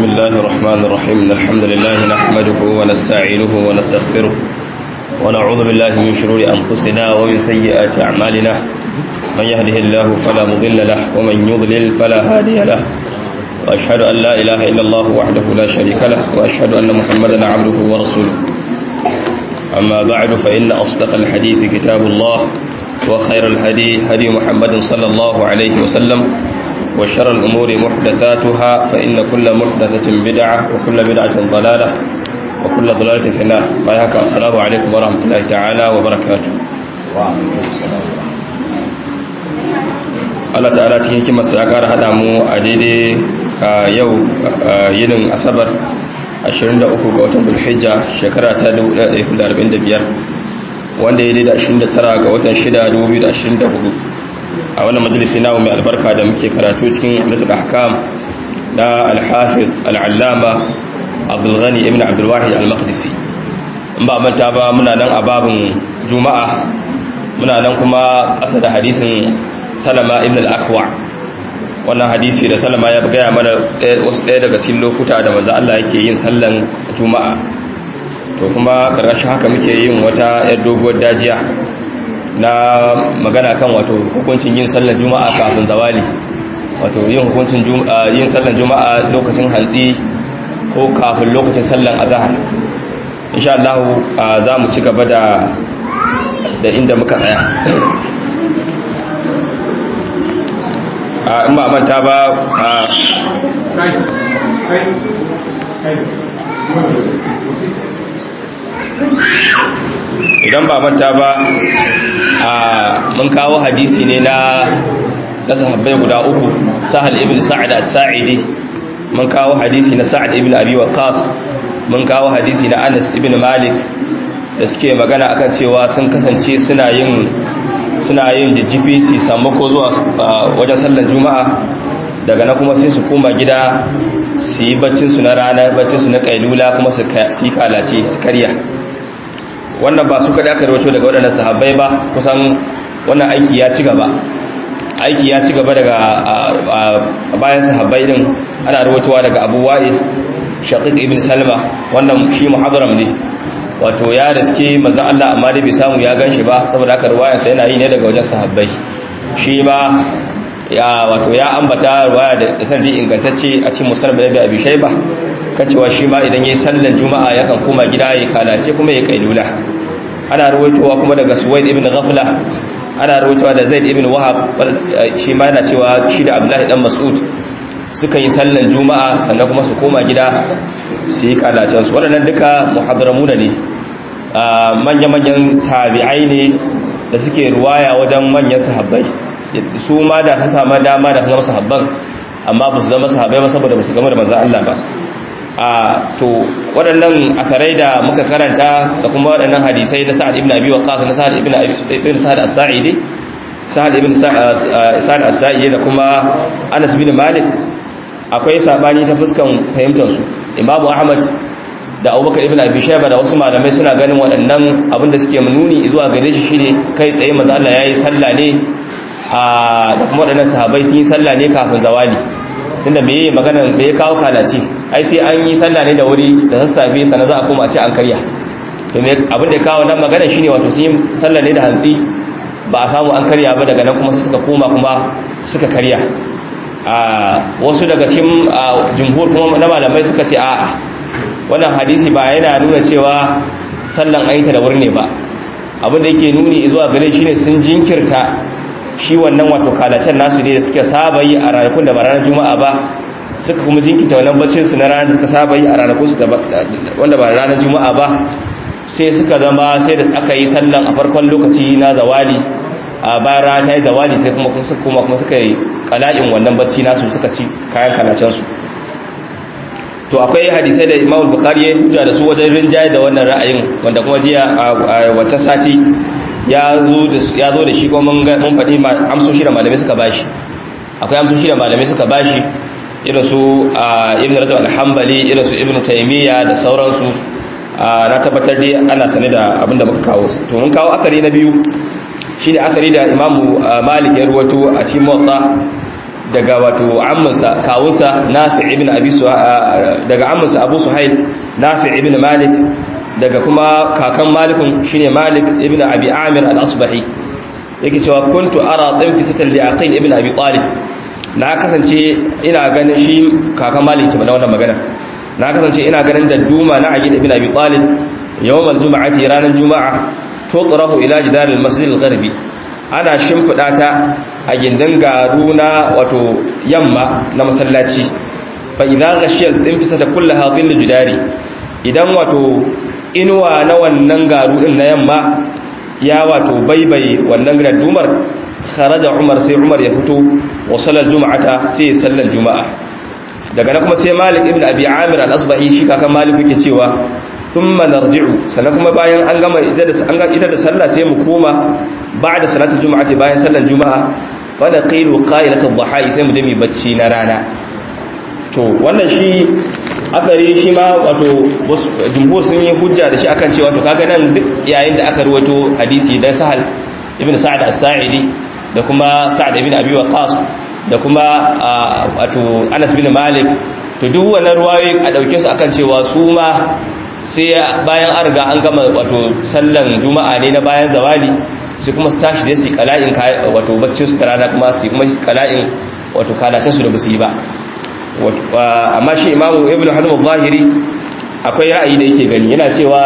الله الرحمن الرحيم إن الحمد لله نحمده ونستعينه ونستغفره ونعوذ بالله من شرور أنفسنا ومن سيئات أعمالنا من يهده الله فلا مضل له ومن يضلل فلا هادي له وأشهد أن لا إله إلا الله وحده لا شريك له وأشهد أن محمدا عبده ورسوله أما بعد فإن أصدق الحديث كتاب الله وخير الهدي هدي محمد صلى الله عليه وسلم وشر الأمور محدثاتها فإن كل محدثة بدعة وكل بدعة ضلالة وكل ضلالة في النار بايهك السلام عليكم ورحمة الله تعالى وبركاته Allah ta'ala cikin hikimarsa ya kara haɗa mu a daidai yau yinin asabar 23 ga watan bulhijja shekara ta 1445 wanda ya daidai 29 ga watan 6 2024 a wannan majalisi namu mai albarka da muke karatu cikin umdatul ahkam na al-hafiz al-allama Abdul Ghani ibn Abdul Wahid al-Maqdisi in ba manta ba muna nan a babin Juma'a muna nan kuma ƙasa da hadisin Salama ibn al-Akwa wannan hadisi da Salama ya gaya mana wasu ɗaya daga cikin lokuta da manzo Allah yake yin sallan Juma'a to kuma ƙarƙashin haka muke yin wata yar doguwar dajiya na magana kan wato hukuncin yin sallar juma'a kafin zawali wato yin hukuncin yin sallar juma'a lokacin hantsi ko kafin lokacin sallar azhar insha Allah za mu ci gaba da da inda muka tsaya a in ba manta ba idan ba manta ba a mun kawo hadisi ne na na sahabbai guda uku sahal ibn sa'ad as-sa'idi mun kawo hadisi na sa'ad ibn abi waqas mun kawo hadisi na anas ibn malik da suke magana akan cewa sun kasance suna yin suna yin jijjifi su samu ko zuwa wajen sallar juma'a daga na kuma sai su koma gida su yi baccin su na rana baccin su na kailula kuma su yi kalace su karya wannan ba su kada aka rawato daga waɗannan sahabbai ba kusan wannan aiki ya ci gaba aiki ya ci gaba daga bayan sahabbai din ana rawatowa daga abu wa'il shaqiq ibn salma wannan shi muhadaram ne wato ya riske manzo Allah amma dai bai samu ya ganshi ba saboda haka riwayar sa yana yi ne daga wajen sahabbai shi ma ya wato ya ambata riwaya da sanadi ingantacce a cikin musnad da abi shayba kacewa shi ma idan yayi sallar juma'a yakan koma gida ya kalace kuma ya kailula ana ruwaitowa kuma daga suwaid ibn ghafla ana ruwaitowa da zaid ibn wahab shi ma yana cewa shi da abdullahi dan mas'ud suka yi sallar juma'a sannan kuma su koma gida su yi kalacen su waɗannan duka muhadramuna ne manya-manyan tabi'ai ne da suke ruwaya wajen manyan sahabbai su ma da su samu dama da su zama sahabban amma ba su zama sahabbai ba saboda ba su gama da manzan Allah ba a to waɗannan akarai da muka karanta da kuma waɗannan hadisai na sa'ad ibn abi waqqas na sa'ad ibn ibn sa'ad as-sa'idi sa'ad ibn sa'ad as-sa'idi da kuma Anas bin Malik akwai sabani ta fuskan fahimtar su Imam Ahmad da Abubakar ibn Abi Shayba da wasu malamai suna ganin waɗannan abin da suke nuni zuwa gare shi shine kai tsaye manzo Allah yayi sallah ne a da kuma waɗannan sahabbai sun yi sallah ne kafin zawali tunda me yi magana me ya kawo kalace ai sai an yi sallah ne da wuri da sassafe sannan za a koma a ce an karya to me abin da ya kawo nan magana shine wato sun yi sallah ne da hantsi ba a samu an karya ba daga nan kuma su suka koma kuma suka karya a wasu daga cikin jumhur kuma na malamai suka ce a'a wannan hadisi ba yana nuna cewa sallan ayyuka da wuri ne ba abin da yake nuni zuwa gare shine sun jinkirta shi wannan wato kalacen nasu ne da suka saba yi a ranakun da ba ranar juma'a ba suka kuma jinkita wannan bacin su na ranar da suka saba yi a ranakun su wanda ba ranar juma'a ba sai suka zama sai da aka yi sallan a farkon lokaci na zawali a bayan rana ta yi zawali sai kuma suka kuma kuma suka yi kala'in wannan bacci nasu suka ci kayan kalacen su to akwai hadisai da Imam Bukhari ya hujja da su wajen rinjaye da wannan ra'ayin wanda kuma jiya a wata sati ya zo da shi kuma mun faɗi amsoshi da malamai suka bashi akwai amsoshi da malamai suka bashi irin su ibn rajab al-hanbali irin su ibn taymiya da sauransu na tabbatar dai ana sane da abin da muka kawo to mun kawo akari na biyu shine akari da imamu malik ya ruwato a cikin motsa daga wato amminsa kawunsa nafi ibn abi daga amminsa abu suhail nafi ibn malik daga kuma kakan malikun shine malik ibn abi amir al-asbahi yake cewa kuntu ara dhanfisatan li aqil ibn abi talib na kasance ina ganin shi kakan malik ke wannan magana na kasance ina ganin da duma na aqil ibn abi talib yawm al-jum'ati ranar juma'a tutrahu ila jidar al-masjid al-gharbi ana shimfida ta a gindin garu na wato yamma na masallaci fa idza ghashiyal dhanfisata kullaha dhill jidari idan wato inuwa na wannan garu din na yamma ya wato baibai wannan gadumar kharaja umar sai umar ya fito wa sallar juma'ata sai sallar juma'a daga nan kuma sai malik ibn abi amir al-asbahi shi kakan malik yake cewa thumma narji'u sannan kuma bayan an gama ita da an ga ita da sallah sai mu koma ba'da salatul juma'ati bayan sallar juma'a fa naqilu qailatu dhaha'i sai mu je mu bacci na rana to wannan shi akari shi ma wato jumhur sun yi hujja da shi akan cewa to kaga nan duk yayin da aka ruwato hadisi da sahal ibn sa'ad as-sa'idi da kuma sa'ad ibn abi waqas da kuma wato anas bin malik to duk wannan ruwayoyi a dauke su akan cewa su ma sai bayan an riga an gama wato sallan juma'a ne na bayan zawali sai kuma su tashi da su kala'in wato baccin su rana kuma su kuma kala'in wato kalacin su da basu yi ba amma shi imamu ibn hazm al-zahiri akwai ra'ayi da yake gani yana cewa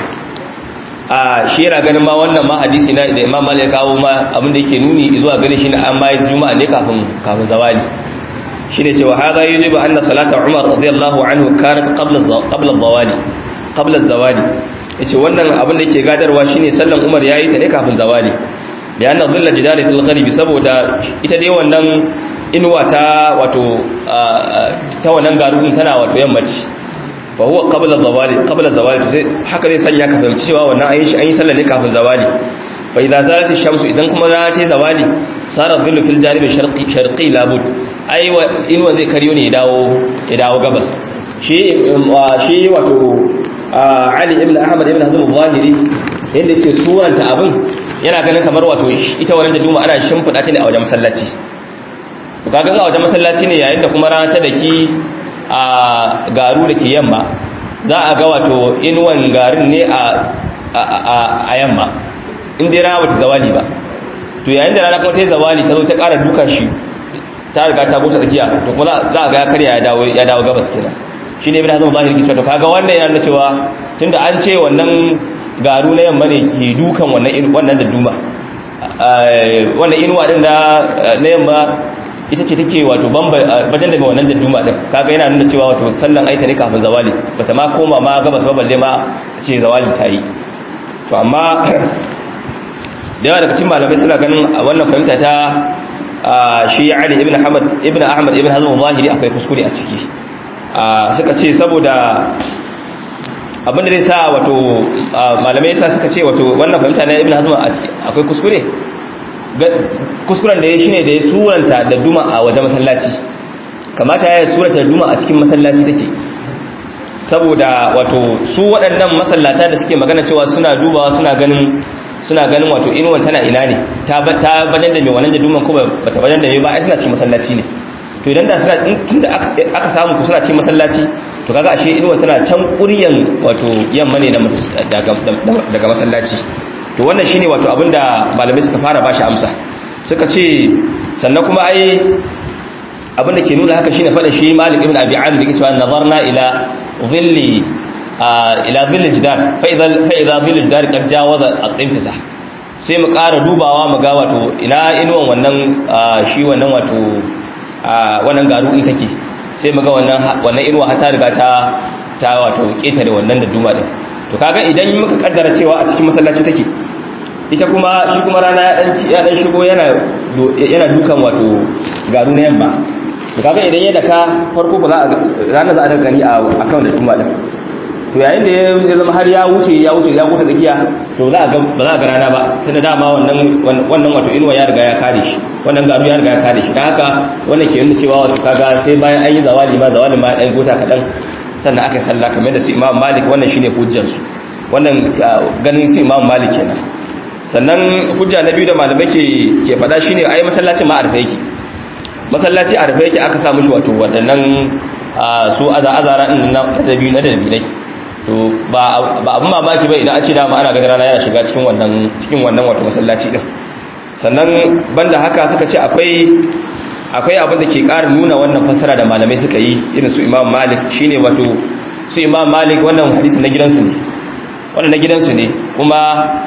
a shi yana ganin ma wannan ma hadisi na da imam malik kawo ma abin da yake nuni zuwa gani shi na an bayi juma'a ne kafin kafin zawali shine cewa hadha yujibu anna salata umar radiyallahu anhu kanat qabla qabla zawali qabla zawali yace wannan abin da yake gadarwa shine sallan umar yayi ta ne kafin zawali da yana dhilla jidali fil ghalibi saboda ita dai wannan inuwa ta wato ta wannan garurin tana wato yammaci fa huwa qabla zawali qabla zawali sai haka zai sanya ka fahimci cewa wannan ayin shi an yi sallah ne kafin zawali fa idza zalat ash-shamsu idan kuma rana ta zawali sara dhillu fil janib sharqi sharqi labud ai inuwa zai kariyo ne ya dawo ya dawo gabas shi shi wato Ali ibn Ahmad ibn Hazm al-Zahiri yadda yake suranta abin yana ganin kamar wato ita wannan da duma ana shimfida ta ne a wajen masallaci to kaga a wajen masallaci ne yayin da kuma rana ta daki a garu da ke yamma za a ga wato inuwan garin ne a yamma in dai rana wata zawali ba to yayin da rana kuma ta yi zawali ta zo ta ƙara duka shi ta riga ta gota tsakiya to kuma za a ga ya karya ya dawo gabas kenan shi ne bin hazin zahiri kisa to kaga wannan yana cewa tunda an ce wannan garu na yamma ne ke dukan wannan da duma wannan inuwa din na yamma ita ce take wato bajan da mai wannan da duma din kaga yana nuna cewa wato sallan aita ne kafin zawali bata ma koma ma gabas ba balle ma ce zawali ta yi to amma da yawa daga cikin malamai suna ganin wannan fahimta ta shi Ali ibn Ahmad ibn Ahmad ibn Hazm zahiri akwai kuskure a ciki suka ce saboda abinda zai sa wato malamai sa suka ce wato wannan fahimta na ibn Hazm akwai kuskure kuskuren da ya shine da ya suranta da duma a waje masallaci kamata ya surata da duma a cikin masallaci take saboda wato su waɗannan masallata da suke magana cewa suna dubawa suna ganin suna ganin wato inuwan tana ina ne ta bajan da mai wannan da duman ko ba ta bajan da mai ba ai suna cikin masallaci ne to idan da suna tunda aka samu ku suna cikin masallaci to kaga ashe inuwan tana can kuryan wato yamma ne daga masallaci to wannan shine wato abinda malamai suka fara bashi amsa suka ce sannan kuma ai abinda ke nuna haka shine fada shi Malik ibn Abi Amir yake cewa nazarna ila dhilli ila dhilli jidar fa idza fa idza dhilli jidar qad jawaza al-infisa sai mu ƙara dubawa mu ga wato ina inuwan wannan shi wannan wato wannan garu in take sai mu ga wannan wannan inuwa har ta riga ta ta wato ketare wannan da duma din to kaga idan muka kaddara cewa a cikin masallaci take ita kuma shi kuma rana ya dan ya dan shigo yana yana dukan wato garu na yamma to kaga idan ya daka farko ba za a rana za a gani a akan da duma din to yayin da ya zama har ya wuce ya wuce ya wuce tsakiya to za a ga ba za a ga rana ba tunda dama wannan wannan wato inuwa ya riga ya kare shi wannan garu ya riga ya kare shi dan haka wannan ke nuna cewa wato kaga sai bayan an yi zawali ma zawali ma dan gota kadan sannan aka yi sallah kamar da su imam malik wannan shine hujjarsu wannan ganin su imam malik kenan sannan hujja na biyu da malamai ke ke faɗa shine ai masallacin ma arfa yake masallaci a rufe yake aka sa mishi wato waɗannan su azara din na dabi na dabilai to ba abin mamaki ba idan a ce dama ana ganin rana yana shiga cikin wannan cikin wannan wato masallaci din sannan banda haka suka ce akwai akwai abin da ke ƙara nuna wannan fassara da malamai suka yi irin su Imam Malik shine wato su Imam Malik wannan hadisi na gidansu ne wannan na gidansu ne kuma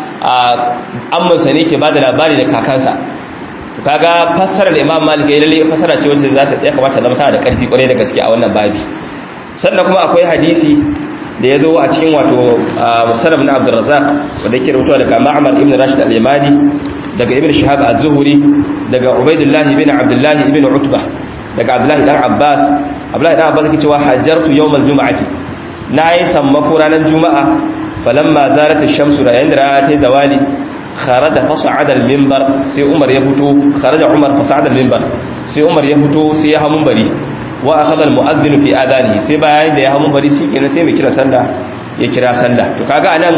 ammansa ne ke bada labari da kakansa to kaga fassara da Imam Malik ya lalle fassara ce wacce za ta ya kamata zama tana da ƙarfi kwarai da gaske a wannan babi sannan kuma akwai hadisi da ya zo a cikin wato musannaf na Abdurrazzaq wanda yake rubuta daga Ma'mar ibn Rashid al-Yamani daga Ibn Shihab az-Zuhri daga Ubaidullah ibn Abdullah ibn Utbah daga Abdullah dan Abbas Abdullah dan Abbas yake cewa hajjartu yawm al-jum'ati nayi sammako ranar juma'a falamma zarat ash-shamsu da yayin da rana ta zawali kharaja fas'ada al-minbar sai Umar ya fito kharaja Umar fas'ada al-minbar sai Umar ya fito sai ya hamun bari wa akhadha al-mu'adhdhin fi adanihi sai bayan da ya hamun bari shi kenan sai mai kira sallah ya kira sallah to kaga anan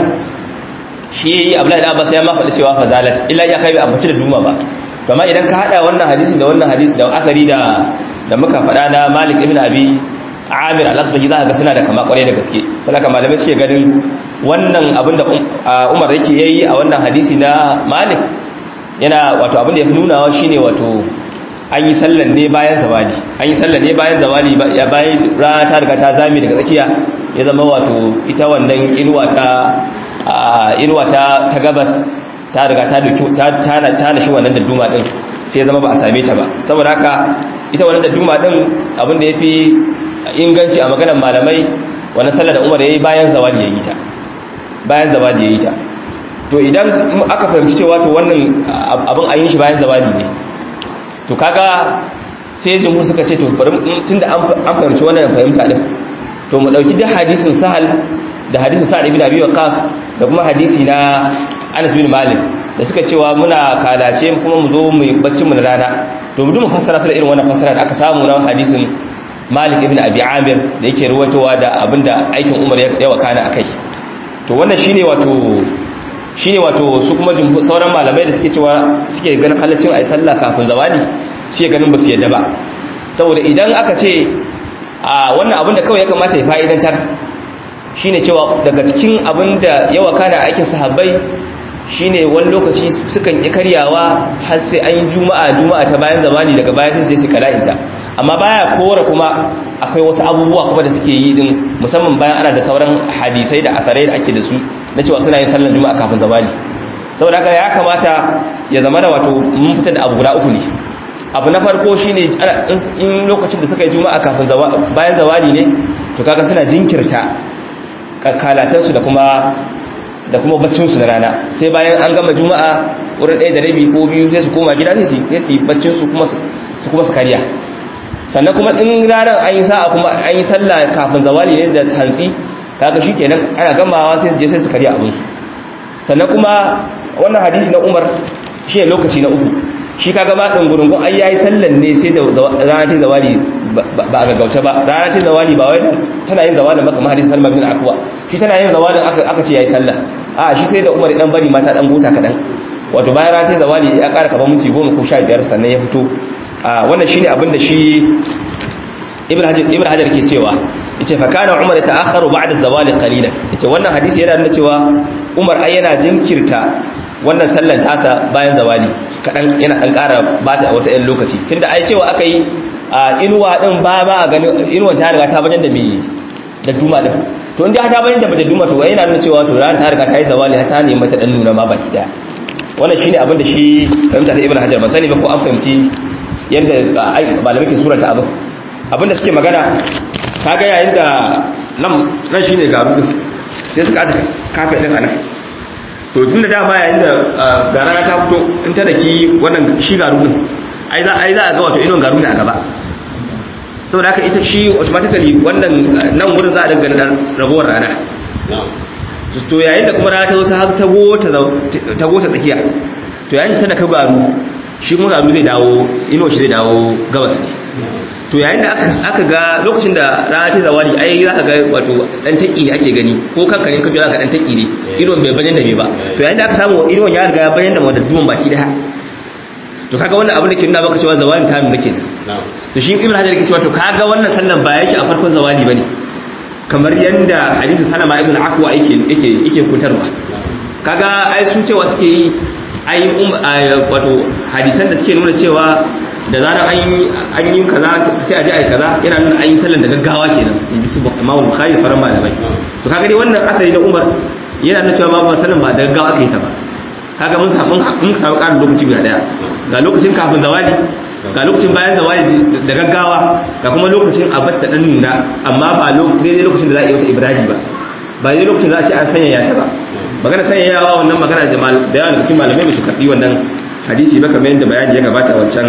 shi Abdullahi da Abbas ya ma faɗi cewa fazalat illa ya kai bai ambaci da duma ba to amma idan ka hada wannan hadisi da wannan hadisi da akari da da muka faɗa na Malik ibn Abi Amir al-Asbahi za ka ga suna da kama kwarai da gaske saboda malamai suke ganin wannan abin da Umar yake yayi a wannan hadisi na Malik yana wato abin da ya fi nunawa shine wato an yi sallan ne bayan zawali an yi sallan ne bayan zawali ya bayan rana ta riga ta zame daga tsakiya ya zama wato ita wannan inuwa ta inuwa ta ta gabas ta riga ta duki ta ta ta nashi wannan da duma din sai ya zama ba a same ta ba saboda haka ita wannan da duma din abin da yafi inganci a maganar malamai wannan sallar da Umar yayi bayan zawali yayi ta bayan zawali yayi ta to idan aka fahimci cewa to wannan abin an yi shi bayan zawali ne to kaga sai jumhur suka ce to bari tunda an fahimci wannan fahimta din to mu dauki da hadisin sahal da hadisin sa'ad ibn abi waqas da kuma hadisi na Anas bin Malik da suka cewa muna kalace kuma mu zo mu bacci mu na rana to mu mu fassara sai irin wannan fassara da aka samu na hadisin Malik ibn Abi Amir da yake ruwaitowa da abinda aikin Umar ya wakana akai to wannan shine wato shine wato su kuma sauran malamai da suke cewa suke ganin halaccin ayi sallah kafin zawali suke ganin basu yadda ba saboda idan aka ce a wannan abin da kawai ya kamata ya fa'idantar shine cewa daga cikin abin da ya wakana aikin sahabbai shine wani lokaci sukan ki karyawa har sai an yi juma'a juma'a ta bayan zamani daga bayan sai su kala'inta amma baya kora kuma akwai wasu abubuwa kuma da suke yi din musamman bayan ana da sauran hadisai da asarai da ake da su na cewa suna yin sallar juma'a kafin zawali saboda haka ya kamata ya zama da wato mun fitar da abu guda uku ne abu na farko shine in lokacin da suka yi juma'a kafin bayan zawali ne to kaga suna jinkirta kalacensu da kuma da kuma baccinsu na rana sai bayan an gama juma'a wurin ɗaya da rabi ko biyu sai su koma gida sai su yi baccinsu kuma su kuma su karya sannan kuma in ranar an yi sa'a kuma an yi sallah kafin zawali ne da hantsi kaga shi kenan ana gamawa sai su je sai su karya abinsu sannan kuma wannan hadisi na umar shi ne lokaci na uku shi kaga ma ɗin gurungun ai yayi sallan ne sai da rana ta zawali ba a gaggauce ba rana ta zawali ba wai tana yin zawalin maka mahadin salma bin akwa shi tana yin zawalin aka ce yayi sallah a shi sai da umar dan bari mata dan gota kadan wato bayan rana ta zawali ya ƙara kaman minti goma ko sha biyar sannan ya fito a wannan shine abin da shi ibn hajar ibn hajar ke cewa yace fa kana umar ta'akhkharu ba'da zawali qalilan yace wannan hadisi yana nuna cewa umar ai yana jinkirta wannan sallan tasa bayan zawali kadan yana dan ƙara bata wata ɗan lokaci tunda ai cewa aka yi inuwa din ba ba a gani inuwan ta riga ta bayan da me da duma din to in ta bayan da da duma to yana nuna cewa to ran ta riga ta yi zawali ta ne mata dan nuna ma baki daya wannan shine abin da shi fahimta ta ibn hajar ban sani ba ko an fahimci yanda malamai ke surata abin abin da suke magana kaga yayin da nan nan shine garu din sai suka aka kafe din anan to tun da dama yayin da garana ta fito in ta daki wannan shi garu din ai za ai za a ga wato inon garu ne a gaba saboda haka ita shi automatically wannan nan wurin za a dinga dan ragowar rana to yayin da kuma rana ta zo ta ta gota ta gota tsakiya to yayin da ta daka garu shi kuma garu zai dawo ino shi zai dawo gabas ne to yayin da aka ga lokacin da rana ta zawali ai za ka ga wato dan taki ne ake gani ko kanka ne ka za ka dan taki ne idon bai bayyana da me ba to yayin da aka samu idon ya riga ya bayyana da duman baki daya to kaga wannan abin da ke nuna maka cewa zawalin ta nuna kenan to shi ibn hajar yake cewa to kaga wannan sallan ba yake a farkon zawali bane kamar yanda hadisin salama ibn akwa yake yake yake kutarwa kaga ai su cewa suke yi ai wato hadisan da suke nuna cewa da zarar an yi kaza sai a ji ai kaza yana nuna an yi sallan da gaggawa kenan in ji su imamu bukhari faran malamai to kaga dai wannan asali na umar yana nuna cewa babu sallan ba da gaggawa aka yi ta ba kaga mun samu mun samu ƙarin lokaci guda daya ga lokacin kafin zawali ga lokacin bayan zawali da gaggawa ga kuma lokacin abbas ta dan nuna amma ba daidai lokacin da za a yi wata ibradi ba ba daidai lokacin da za a ce an sanya ta ba magana sanya yawa wannan magana da yawan lokacin malamai ba su karɓi wannan hadisi ba kamar yadda bayani ya gabata wancan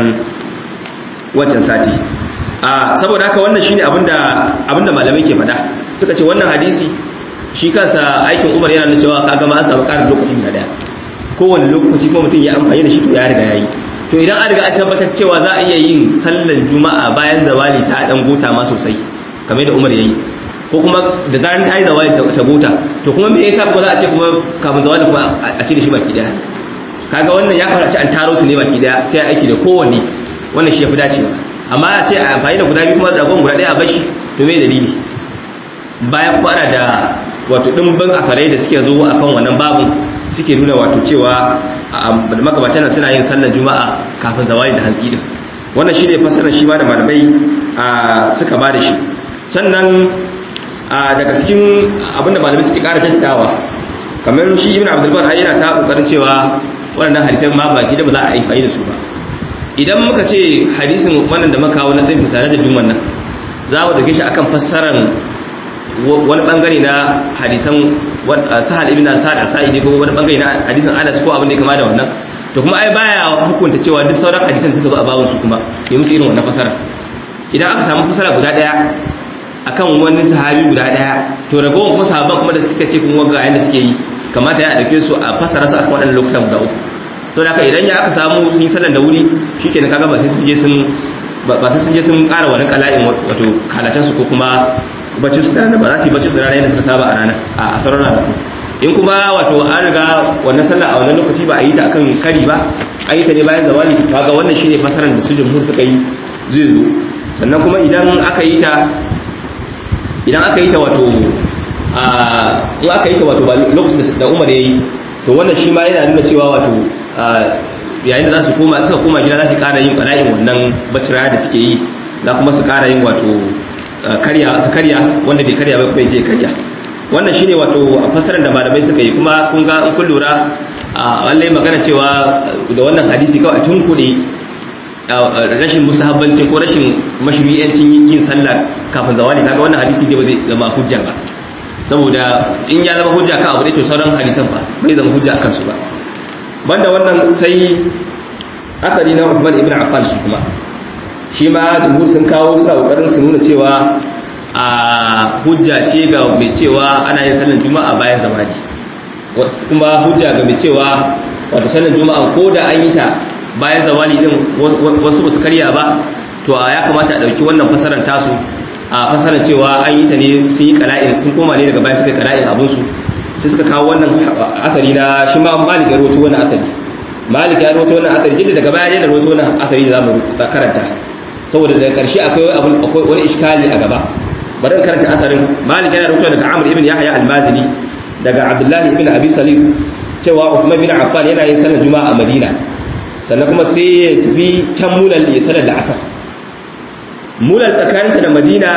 wancan sati a saboda haka wannan shine abinda abinda malamai ke faɗa suka ce wannan hadisi shi kansa aikin umar yana nuna cewa kaga ma an samu ƙarin lokaci guda daya kowane lokaci kuma mutum ya amfani da shi to ya riga ya yi to idan an riga an tabbatar cewa za a iya yin sallar juma'a bayan zawali ta dan gota ma sosai kamar da umar ya yi ko kuma da zaran ta yi zawali ta gota to kuma me yasa kuma za a ce kuma kafin zawali kuma a ci da shi baki daya kaga wannan ya fara ce an taro su ne baki daya sai a aiki da kowanne wannan shi ya fi dacewa amma a ce a amfani da guda biyu kuma da guda daya a bashi to me dalili bayan kuma ana da wato dimbin akarai da suke zo akan wannan babun suke nuna wato cewa magabatan suna yin sallar juma'a kafin zawali da hantsi din wannan shine fasarar shi ma da malamai suka ba da shi sannan daga cikin abinda malamai suke kara tattawa kamar shi ibn abdul bar yana ta kokarin cewa wannan hadisan ma baki da ba za a yi da su ba idan muka ce hadisin wannan da muka kawo na tsayin fisare da juman nan za mu dauke shi akan fassarar wani bangare na hadisan sahal ibn sa'ad as-sa'idi ko wani bangare na hadisan Anas ko abin da kama da wannan to kuma ai baya hukunta cewa duk sauran hadisan suka zo a babun su kuma ya musu irin wannan fasara idan aka samu fasara guda daya akan wani sahabi guda daya to ragowar kuma sahabban kuma da suka ce kuma ga yanda suke yi kamata ya dauke su a fasara su akan waɗannan lokutan guda uku sau da idan ya aka samu sun yi sallan da wuri shikenan kaga ba sai sun je sun ba sai sun je sun ƙara wani kala'in wato kalacen su ko kuma bacci su rana ba za su yi bacci su rana yadda suka saba a rana a asarar rana in kuma wato an riga wannan sallah a wannan lokaci ba a yi ta akan kari ba an yi ta ne bayan zawali kaga wannan shine fasaran da su jumhur suka yi zai zo sannan kuma idan aka yi ta idan aka yi ta wato a in aka yi ta wato ba lokacin da Umar yayi to wannan shi ma yana nuna cewa wato yayin da za su koma suka koma gida za su ƙara yin bala'in wannan bacci da suke yi za kuma su ƙara yin wato karya su karya wanda bai karya ba bai je karya wannan shine wato fasarar da malamai suka yi kuma kun ga in kun lura a wallahi magana cewa da wannan hadisi kawai a tunkuɗe rashin musahabbanci ko rashin mashru'iyancin yin sallah kafin zawali kaga wannan hadisi ne ba zai zama hujja ba saboda in ya zama hujja kan abu ne to sauran hadisan ba bai zama hujja akan su ba banda wannan sai akari na Uthman ibn Affan shi kuma shi ma jumhur sun kawo suna kokarin su nuna cewa a hujja ce ga mai cewa ana yin sallar juma'a bayan zamani kuma hujja ga mai cewa wato sallar juma'a ko da an yi ta bayan zawali din wasu ba su karya ba to ya kamata a ɗauki wannan fasarar tasu a fasarar cewa an yi ta ne sun yi kala'in sun koma ne daga baya suka kala'in abinsu sai suka kawo wannan akari na shi ma malik ya rawaito wannan akari malik ya rawaito wannan akari jidda daga baya ya rawaito wannan akari da zamu karanta saboda daga karshe akwai abun akwai wani iskali a gaba bari in karanta asarin malik yana rawaito daga amr ibn yahya al-mazini daga abdullahi ibn abi salim cewa uthman bin affan yana yin sallar juma'a a madina sannan kuma sai ya tafi can mulal ya sanar da asar mulal tsakaninta da madina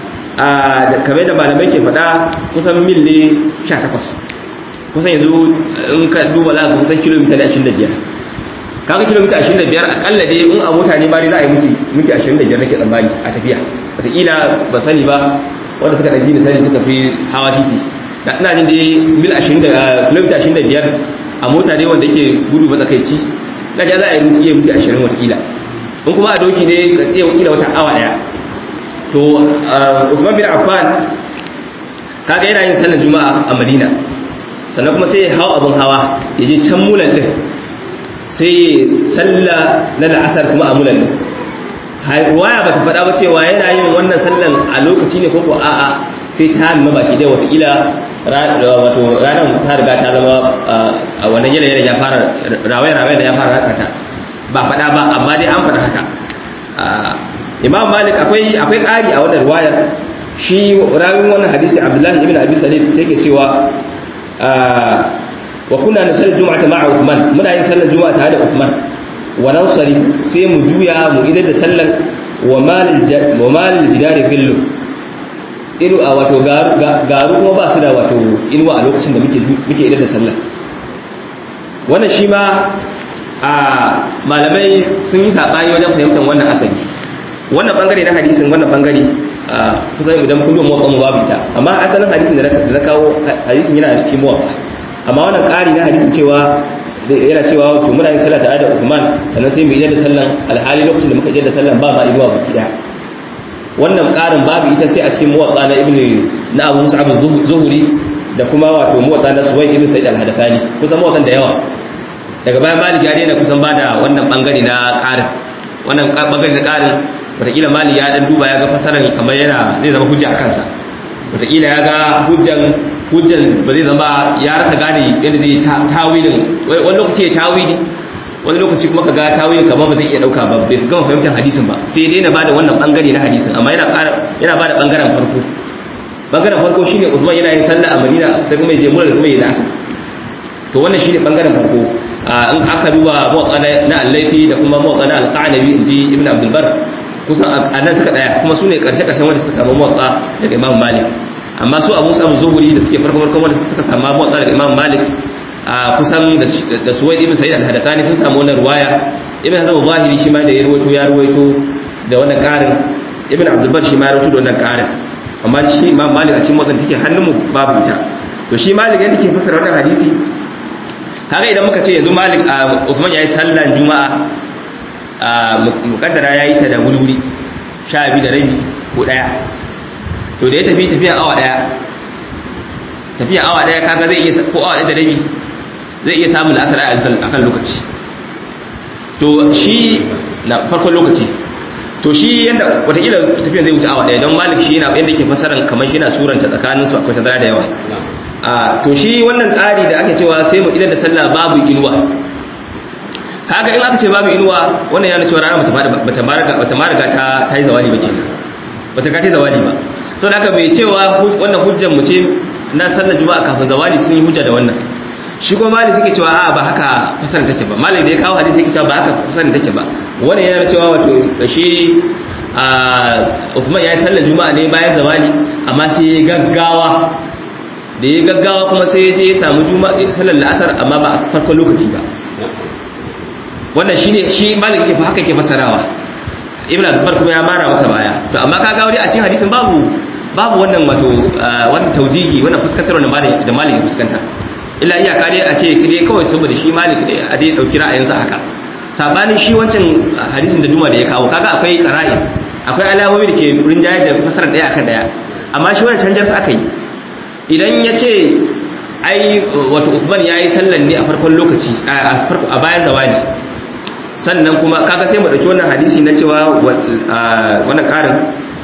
a kamar da malamai ke faɗa kusan mil ne 18 kusan yanzu in ka duba za ka kusan kilomita ne 25 kaga kilomita 25 akalla dai in a mota ne ba dai za a yi miki miki 25 nake tsammani a tafiya wataƙila ba sani ba wanda suka ɗabi da sani suka fi hawa titi da ina jin dai mil 20 kilomita 25 a mota ne wanda yake gudu matsakaici na ja za a yi miki iya miki 20 wataƙila in kuma a doki ne ka tsaye wakila wata awa daya to Uthman bin Affan kaga yana yin sallar juma'a a Madina sannan kuma sai ya hawo abin hawa ya je can mulan din sai salla na la'asar kuma a mulan din ruwaya ba ta faɗa ba cewa yana yin wannan sallan a lokaci ne ko ko a'a sai ta nuna baki dai watakila wato ranar ta riga ta zama a wannan yanayin ya fara rawaya-rawaya da ya fara ratsa ta ba faɗa ba amma dai an faɗa haka imam malik akwai akwai ƙari a wannan riwayar shi rawin wannan hadisi abdullahi ibn abi salim sai ke cewa wa kunna nusalli jum'ata ma'a uthman muna yin sallar juma'a tare da uthman wa nansari sai mu juya mu idar da sallar wa malil wa malil jidari billu ilu a wato garu kuma ba su da wato inuwa a lokacin da muke muke idar da sallar wannan shi ma a malamai sun yi saɓani wajen fahimtar wannan asali wannan bangare na hadisin wannan bangare kusan idan kullum motsa mu babu ita amma asalin hadisin da na kawo hadisin yana cikin muwafa amma wannan ƙari na hadisin cewa yana cewa wato muna yin sallah tare da Uthman sannan sai mu yi da sallan alhali lokacin da muka yi da sallan ba ma inuwa baki daya wannan ƙarin babu ita sai a cikin muwatta na ibnu na Abu Mus'ab az-Zuhri da kuma wato muwatta na Suwayd ibn Sa'id al-Hadathani kusan muwattan da yawa daga bayan Malik ya daina kusan bada wannan bangare na ƙarin wannan bangare na ƙarin wataƙila Malik ya dan duba ya ga fasaran kamar yana zai zama hujja a kansa wataƙila ya ga hujjan hujjan ba zai zama ya rasa gane yadda zai tawilin wani lokaci ya tawili wani lokaci kuma ka ga tawilin kamar ba zai iya dauka ba bai gama fahimtar hadisin ba sai dai na bada wannan bangare na hadisin amma yana yana bada bangaren farko bangaren farko shine Usman yana yin sallah a Madina sai kuma ya je mura da kuma ya da asar to wannan shine bangaren farko in aka duba muwatta na al-Laythi da kuma muwatta na al-Qanabi inji Ibn Abdul Bar kusan a nan suka tsaya kuma su ne karshe karshen wanda suka samu muwatta daga Imam Malik amma su abu samu zuhuri da suke farko farkon wanda suka samu motsa daga imam malik a kusan da suwaid ibn sa'id al-hadathani sun samu wannan ruwaya ibn hazm zahiri shi ma da ya ruwaito ya ruwaito da wannan karin ibn abdul bar shi ma ya ruwaito da wannan karin amma shi imam malik a cikin motsan take hannun mu babu ita to shi malik yadda ke fasara wannan hadisi kaga idan muka ce yanzu malik a Uthman yayi sallan juma'a a mukaddara yayi ta da wuri sha biyu da rabi ko daya to da ya tafi tafiya awa daya tafiya awa daya kaga zai iya ko awa daya da rabi zai iya samun asar a kan lokaci to shi na farkon lokaci to shi yadda watakila tafiya zai wuce awa daya don malik shi yana yadda ke fasaran kamar shi yana suranta tsakanin su akwai tazara da yawa a to shi wannan ƙari da ake cewa sai mu idan da sallah babu inuwa kaga in aka ce babu inuwa wannan yana cewa rana bata ma riga ta yi zawali ba kenan bata ka ta zawali ba sau da aka bai cewa wannan hujjar mu ce na sallar juma'a kafin zawali sun yi hujja da wannan shi kuma mali suke cewa a ba haka kusan take ba mali da ya kawo hadisi yake cewa ba haka kusan take ba wannan yana cewa wato shi a Uthman ya yi sallar juma'a ne bayan zawali amma sai ya gaggawa da ya gaggawa kuma sai ya je ya samu juma'a sallar la'asar amma ba a farkon lokaci ba wannan shine shi malik yake haka yake fasarawa ibn abdulbar kuma ya mara masa baya to amma ka gauri a cikin hadisin babu babu wannan wato wannan taujihi wannan fuskantar da malik da malik fuskanta illa iyaka dai a ce dai kawai saboda shi malik dai a dai dauki ra'ayinsa haka sabanin shi wancan hadisin da duma da ya kawo kaga akwai qara'in akwai alamomi da ke rinjaye da fasarar daya akan daya amma shi wannan canjar sa aka yi idan ya ce ai wato Uthman yayi sallan ne a farkon lokaci a farko a bayan zawali sannan kuma kaga sai mu dauki wannan hadisi na cewa wannan karin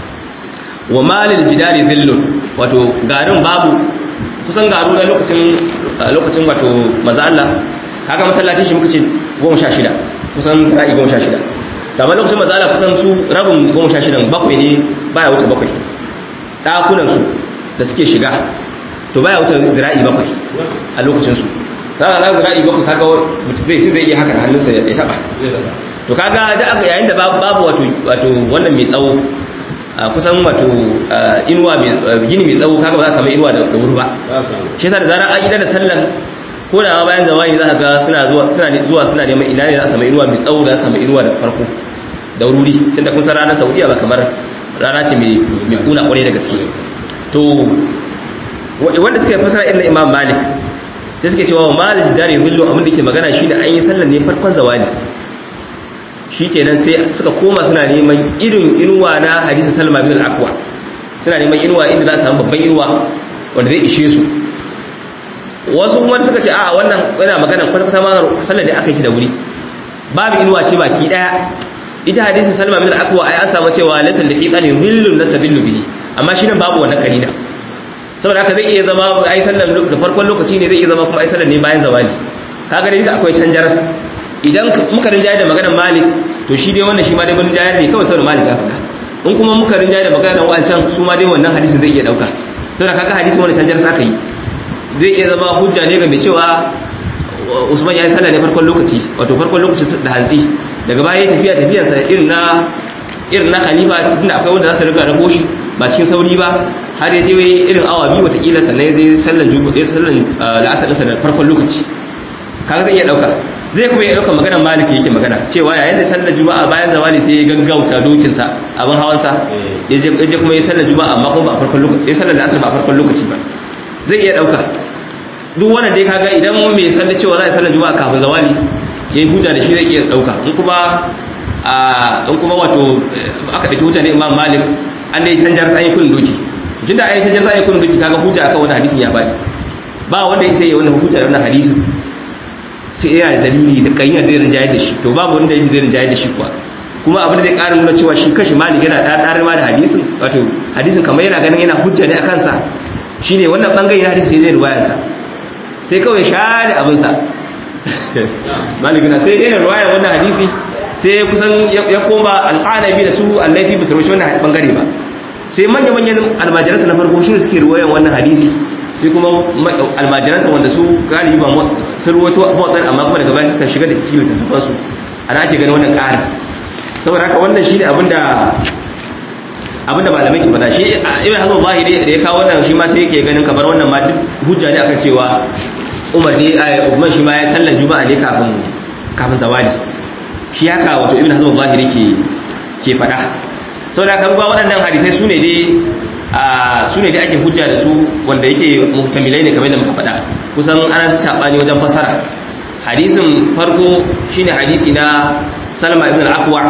wa malil jidari dhillun wato garin babu kusan garu na lokacin lokacin wato manzo Allah kaga masallacin shi muka ce 16 kusan sa'i 16 da ba lokacin manzo Allah kusan su rabin 16 bakwai ne baya wuce bakwai dakunan su da suke shiga to baya wuce zira'i bakwai a lokacin su za a zira'i bakwai kaga zai ci zai iya haka da hannunsa ya taba to kaga da aka yayin da babu wato wato wannan mai tsawo kusan wato inuwa mai gini mai tsawo kaga ba za a samu inuwa da wuri ba shi yasa da zarar an idan da sallan ko da ma bayan zamani za ka ga suna zuwa suna zuwa suna neman ina ne za a samu inuwa mai tsawo da za a samu inuwa da farko da wuri tunda kun san ranar Saudiya ba kamar rana ce mai mai kuna kwarai da gaske to wanda suka fasara irin Imam Malik sai suke cewa Malik dare billo abin da ke magana shine an yi sallan ne farkon zawali shi kenan sai suka koma suna neman irin inuwa na hadisa salma bin al-aqwa suna neman inuwa inda za a samu babban inuwa wanda zai ishe su wasu wani suka ce a wannan yana magana kwata-kwata ma sallar da aka yi shi da wuri babu inuwa ce baki daya ita hadisin salma bin al-aqwa ai an samu cewa laysa li qani dhillun nasabillu bihi amma shi nan babu wannan karina saboda haka zai iya zama ai sallar da farkon lokaci ne zai iya zama kuma ai sallar ne bayan zawali kaga dai akwai canjaras idan muka rinjaye da maganar malik to shi dai wannan shi ma dai mun rinjaye ne kawai saboda malik ya faɗa in kuma muka rinjaye da maganar wancan su ma dai wannan hadisin zai iya dauka saboda kaga hadisin wani canjar sa aka yi zai iya zama hujja ne ga mai cewa Usman ya yi sallah ne farkon lokaci wato farkon lokaci da hantsi daga baya tafiya tafiyarsa irin na irin na khalifa tunda akwai wanda za su riga rako shi ba cikin sauri ba har ya je irin awa biyu watakila sannan ya je sallan juma'a sallan la'asar ɗinsa da farkon lokaci kaga zai iya ɗauka zai kuma iya ɗauka maganar malik yake magana cewa yayin da sallar juma'a bayan zawali sai ya gaggauta dokinsa abin hawansa ya je kuma ya sallar juma'a amma kuma ba a farkon lokaci ya sallar la'asar ba a farkon lokaci ba zai iya ɗauka duk wannan dai kaga idan mai sallar cewa za a sallar juma'a kafin zawali ya yi hujja da shi zai iya ɗauka in kuma in kuma wato aka ɗauki hujja ne imam malik an dai canjar tsayin kun doki tun da ayyukan canjar tsayin kun doki kaga hujja akan wani hadisin ya bani ba wanda ya sai wannan hujja da wannan hadisin sai yana da dalili da kayyar zai rinjaye da shi to babu wanda zai rinjaye da shi kuwa kuma abin da zai ƙara nuna cewa shi kashi malik yana ɗaɗɗar ma da hadisin wato hadisin kamar yana ganin yana hujja ne a kansa shine wannan bangare na hadisi zai ruwayarsa sai kawai share abinsa malik na sai daina ruwayar wannan hadisi sai kusan ya koma alƙanabi da su allafi ba su rushe wannan bangare ba sai manya-manyan almajiransa na farko shi suke ruwayan wannan hadisi sai kuma almajiransa wanda su galibi ba sun ruwato motsan amma kuma daga baya suka shiga da cikin littattafansu ana ake ganin wannan ƙarin saboda haka wannan shi ne abinda abinda malamai ke faɗa shi ibn hazm zahiri da ya kawo wannan shi ma sai yake ganin kamar wannan ma duk hujja ne akan cewa umar ne umar shi ma ya sallar juma'a ne kafin kafin zawali shi haka wato ibn hazm zahiri ke ke faɗa saboda kan ba waɗannan hadisai sune dai sune dai ake hujja da su wanda yake muhtamilai ne kamar da muka faɗa kusan ana sabani wajen fasara hadisin farko shine hadisi na Salma ibn al-Aqwa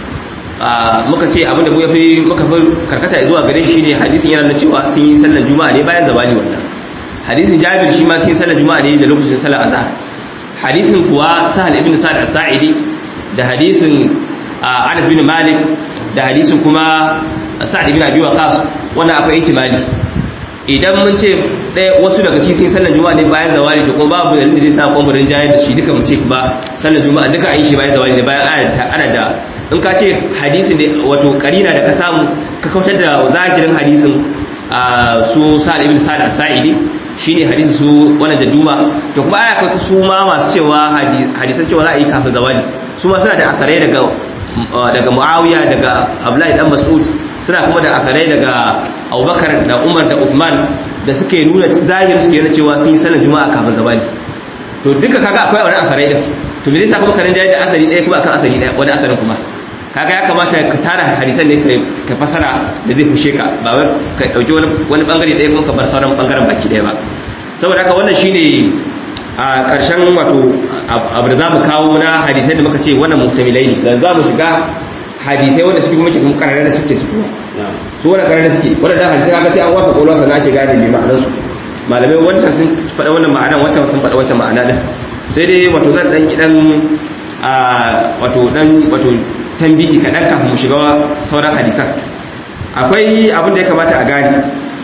muka ce abinda mu yafi muka fi karkata zuwa gare shi shine hadisin yana da cewa sun yi sallar juma'a ne bayan zawali wannan hadisin Jabir shi ma sun yi sallar juma'a ne da lokacin sallar azhar hadisin kuwa Sahal ibn Sa'd as-Sa'idi da hadisin Anas bin Malik da hadisin kuma Sa'd ibn Abi Waqqas wannan akwai ihtimali idan mun ce ɗaya wasu daga cikin sallar juma'a ne bayan zawali to kuma babu dalilin da zai sa kwamfurin jayar da shi duka mu ce ba sallar juma'a duka an yi shi bayan zawali ne bayan ana da in ka ce hadisin da wato karina da ka samu ka kautar da zakirin hadisin su sa'ad ibn sa'ad as-sa'idi shine hadisi su wannan da duma to kuma aya kai su ma masu cewa hadisan cewa za a yi kafin zawali su ma suna da asarai daga daga Muawiya daga Abdullahi dan Mas'ud suna kuma da asarai daga Abubakar da Umar da Uthman da suke nuna zahiri suke nuna cewa sun yi sallar juma'a kafin zawali to duka kaga akwai wani asarai din to me zai sa kuma karin jayi da asari ɗaya kuma akan asari ɗaya wani asarin kuma kaga ya kamata ka tara hadisan ne ka fasara da zai fushe ka ba wai ka dauki wani wani bangare ɗaya kuma ka bar sauran bangaren baki ɗaya ba saboda haka wannan shine a ƙarshen wato abu da zamu kawo na hadisai da muka ce wannan muhtamilai ne dan zamu shiga hadisai wanda suke kuma kuma karare da suke su kuma su wannan karare suke wannan da hadisai kaga sai an wasa kolon sa ake gane me ma'anar su malamai wancan sun faɗa wannan ma'anar wancan sun faɗa wancan ma'ana din sai dai wato zan dan dan a wato dan wato tambihi kaɗan kafin mu shiga sauran hadisan akwai abin da ya kamata a gani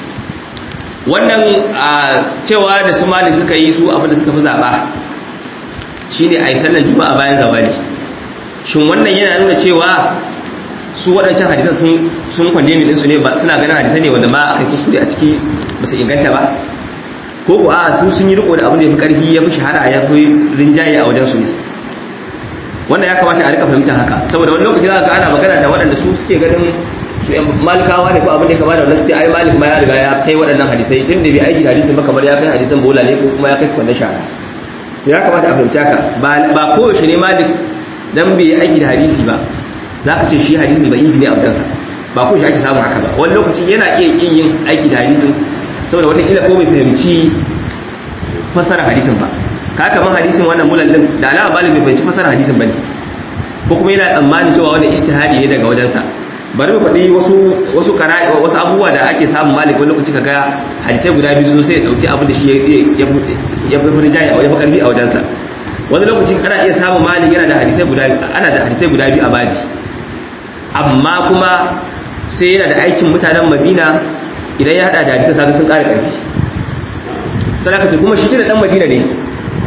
wannan cewa da su mali suka yi su abin da suka fi zaɓa shi ne a yi sallar juma'a bayan zawali shin wannan yana nuna cewa su waɗancan hadisan sun kwande min ɗinsu ne ba suna ganin hadisan ne wanda ma aka yi kuskure a ciki ba su inganta ba ko ko a su sun yi riko da abin da ya fi ƙarfi ya fi shahara ya fi rinjaye a wajen su ne wannan ya kamata a rika fahimta haka saboda wani lokaci za ka ana magana da waɗanda su suke ganin su yan malikawa ne ko abin da ya kama da wannan sai ai malik ma ya riga ya kai waɗannan hadisai tun da bai aiki da hadisin ba kamar ya kai hadisan bola ne ko kuma ya kai su kwandon shara ya kamata a fahimci haka ba koyaushe ne malik dan bai aiki da hadisi ba za ka ce shi hadisin ba ifi ne a wajensa ba koyaushe ake samun haka ba wani lokaci yana iya yin yin aiki da hadisin saboda watakila ko bai fahimci fasara hadisin ba ka kaman hadisin wannan mulallin da alama malik bai fahimci fasara hadisin bane ko kuma yana tsammanin cewa wannan ijtihadi ne daga wajensa bari mu faɗi wasu wasu qara'i wasu abubuwa da ake samun malik wani lokaci kaga hadisai guda biyu sun sai ya dauki abin da shi ya ya fi rinjaye ya fi karfi a wajensa wani lokaci ana iya samun malik yana da hadisai guda ana da hadisai guda biyu a babi amma kuma sai yana da aikin mutanen madina idan ya hada da hadisai kaga sun ƙara ƙarfi sadaka kuma shi da dan madina ne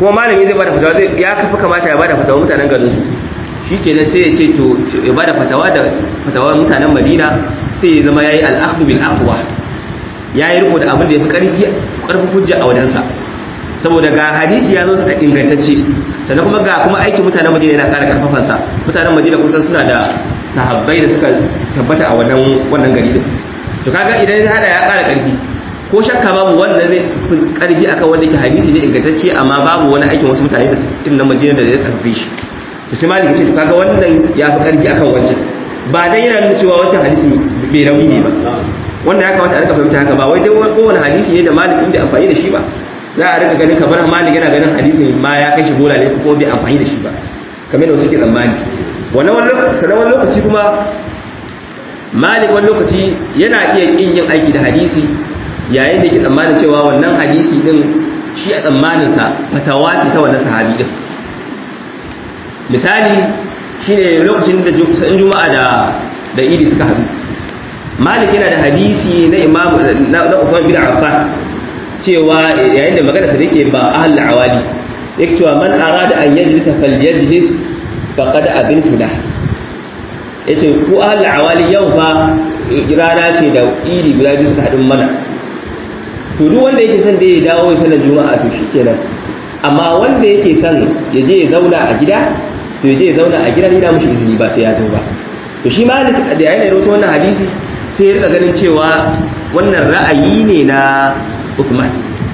kuma malami zai bada fatawa zai ya kafa kamata ya bada fatawa mutanen garin su shikenan sai ya ce to ya bada fatawa da fatawar mutanen Madina sai ya zama yayi al-akhdhu bil aqwa yayi riko da abin da yafi karfi karfin hujja a wajensa saboda ga hadisi ya zo da ingantacce sannan kuma ga kuma aikin mutanen Madina yana ƙara karfafan sa mutanen Madina kusan suna da sahabbai da suka tabbata a wannan wannan gari din to kaga idan ya hada ya ƙara karfi ko shakka babu wanda zai fi karfi akan wanda yake hadisi ne ingantacce amma babu wani aikin wasu mutane da irin na Madina da zai karfi shi to sai malik ce to kaga wannan ya fi karfi akan wancan ba dai yana nuna cewa wancan hadisi bai rauni ne ba wanda ya kamata a rika fahimta haka ba wai dai kowane hadisi ne da malik bai amfani da shi ba za a rika ganin kamar malik yana ganin hadisin ma ya kai shi bola ne ko bai amfani da shi ba kamar da wasu ke tsammani wannan wani lokaci kuma malik wani lokaci yana iya kin yin aiki da hadisi yayin da ke tsammanin cewa wannan hadisi din shi a tsammaninsa fatawa ce ta wannan sahabi din misali shine lokacin da in juma'a da da idi suka haɗu malik yana da hadisi na imam na Uthman bin Affan cewa yayin da magana sa yake ba ahlul awali yake cewa man arada an yajlisa falyajlis faqad abintu lahu yace ku ahlul awali yau fa rana ce da idi guda biyu suka haɗin mana to duk wanda yake son da ya dawo ya sanar juma'a to shikenan amma wanda yake son ya je ya zauna a gida to ya je ya zauna a gida ni da mushi izini ba sai ya zo ba to shi malik da yayin da rawaito wannan hadisi sai ya rika ganin cewa wannan ra'ayi ne na Uthman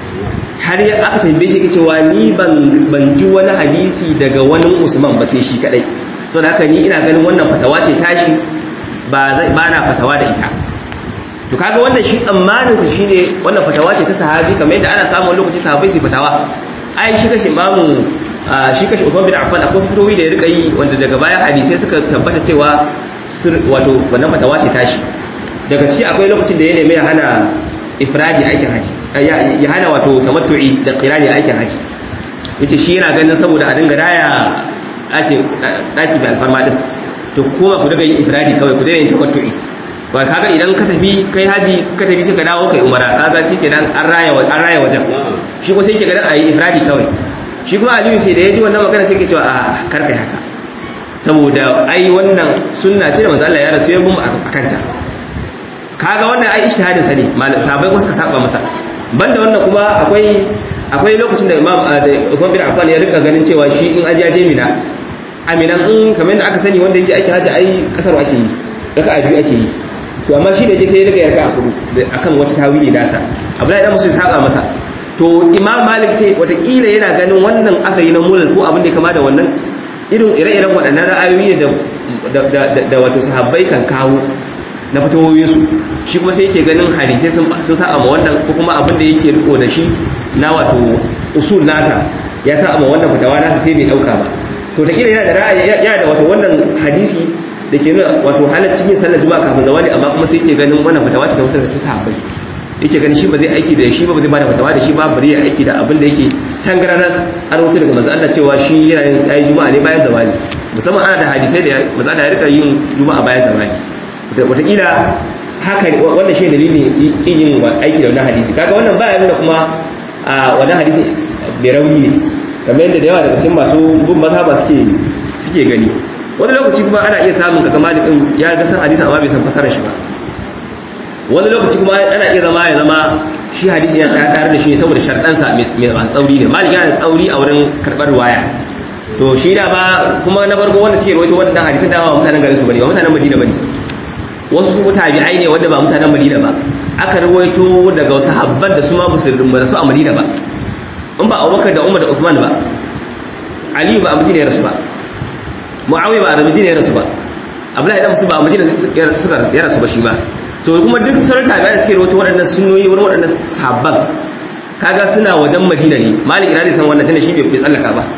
har ya aka tambaye shi cewa ni ban ban ji wani hadisi daga wani Usman ba sai shi kadai saboda haka ni ina ganin wannan fatawa ce tashi ba ba na fatawa da ita to kaga wannan shi tsammanin sa shine wannan fatawa ce ta sahabi kamar yadda ana samun lokaci sahabbai su fatawa ai shi kashi imamu shi kashi Uthman bin Affan akwai fitowi da ya rika yi wanda daga baya hadisai suka tabbata cewa wato wannan fatawa ce tashi daga ciki akwai lokacin da ya nemi ya hana ifradi aikin haji ya hana wato tamattu'i da qirani aikin haji yace shi yana ganin saboda a dinga daya daki daki da alfarma din to kuma ku daga yin ifradi kawai ku daina yin tamattu'i ba kaga idan ka tafi kai haji ka tafi sai ka dawo kai umara kaga shikenan an raya an raya wajen shi ko sai ke ganin ayi ifradi kawai shi kuma aliyu sai da yaji wannan magana sai ke cewa a kar kai haka saboda ai wannan sunna ce da manzo Allah ya rasu ya gumma akanta kaga wannan ai ijtihadin sa ne sahabbai kuma suka saba masa banda wannan kuma akwai akwai lokacin da Imam da Uthman bin Affan ya rika ganin cewa shi in aje aje mina aminan in kamar da aka sani wanda yake aiki haji ai kasar ake yi raka biyu ake yi to amma shi da je sai ya riga yarka a kudu akan wata tawili nasa Abdullahi dan Musa ya saba masa to Imam Malik sai watakila yana ganin wannan aka yi na mulal ko abin da ya kama da wannan irin ire-iren waɗannan ra'ayoyi da wato sahabbai kan kawo na fitowoyinsu shi kuma sai yake ganin hadisai sun sa ma wannan ko kuma abin da yake riko da shi na wato usul nasa ya sa ma wannan fitawa nasa sai bai dauka ba to ta yana da ra'ayi yana da wato wannan hadisi da ke nuna wato halaccin yin sallar juma'a kafin zawali amma kuma sai yake ganin wannan fitawa ce ta wasu daga cikin sahabbai yake ganin shi ba zai aiki da shi ba ba zai bada fatawa da shi ba bari ya aiki da abin da yake tangaranas an rubuta daga manzo Allah cewa shi yana yin yayi juma'a ne bayan zawali musamman ana da hadisai da manzo Allah ya rika yin juma'a bayan zawali wataƙila haka wannan shi dalilin kin yin aiki da wannan hadisi kaga wannan baya nuna kuma a wannan hadisi bai rauni ne kamar yadda da yawa daga cikin masu bin mazhaba suke suke gani wani lokaci kuma ana iya samun kaga malikin ya ga san hadisi amma bai san fasarar shi ba wani lokaci kuma ana iya zama ya zama shi hadisi ya ta tare da shi saboda sharɗansa mai masu tsauri ne malik yana da tsauri a wurin karɓar waya to shi da ba kuma na farko wanda suke rawaito wannan hadisin da ba mutanen garin su bane ba mutanen madina bane wasu su tabi'ai ne wanda ba mutanen madina ba aka rawaito daga wasu habban da su ma musulmi ba su a madina ba in ba abubakar da umar da usman ba aliyu ba a madina ya rasu ba muawiya ba a madina ya rasu ba abdullahi dan musu ba a madina ya rasu ba shi ba to kuma duk sauran tabi'ai da suke rawaito waɗannan sunnoyi wurin waɗannan sahabban kaga suna wajen madina ne malik ina ne san wannan tunda shi bai tsallaka ba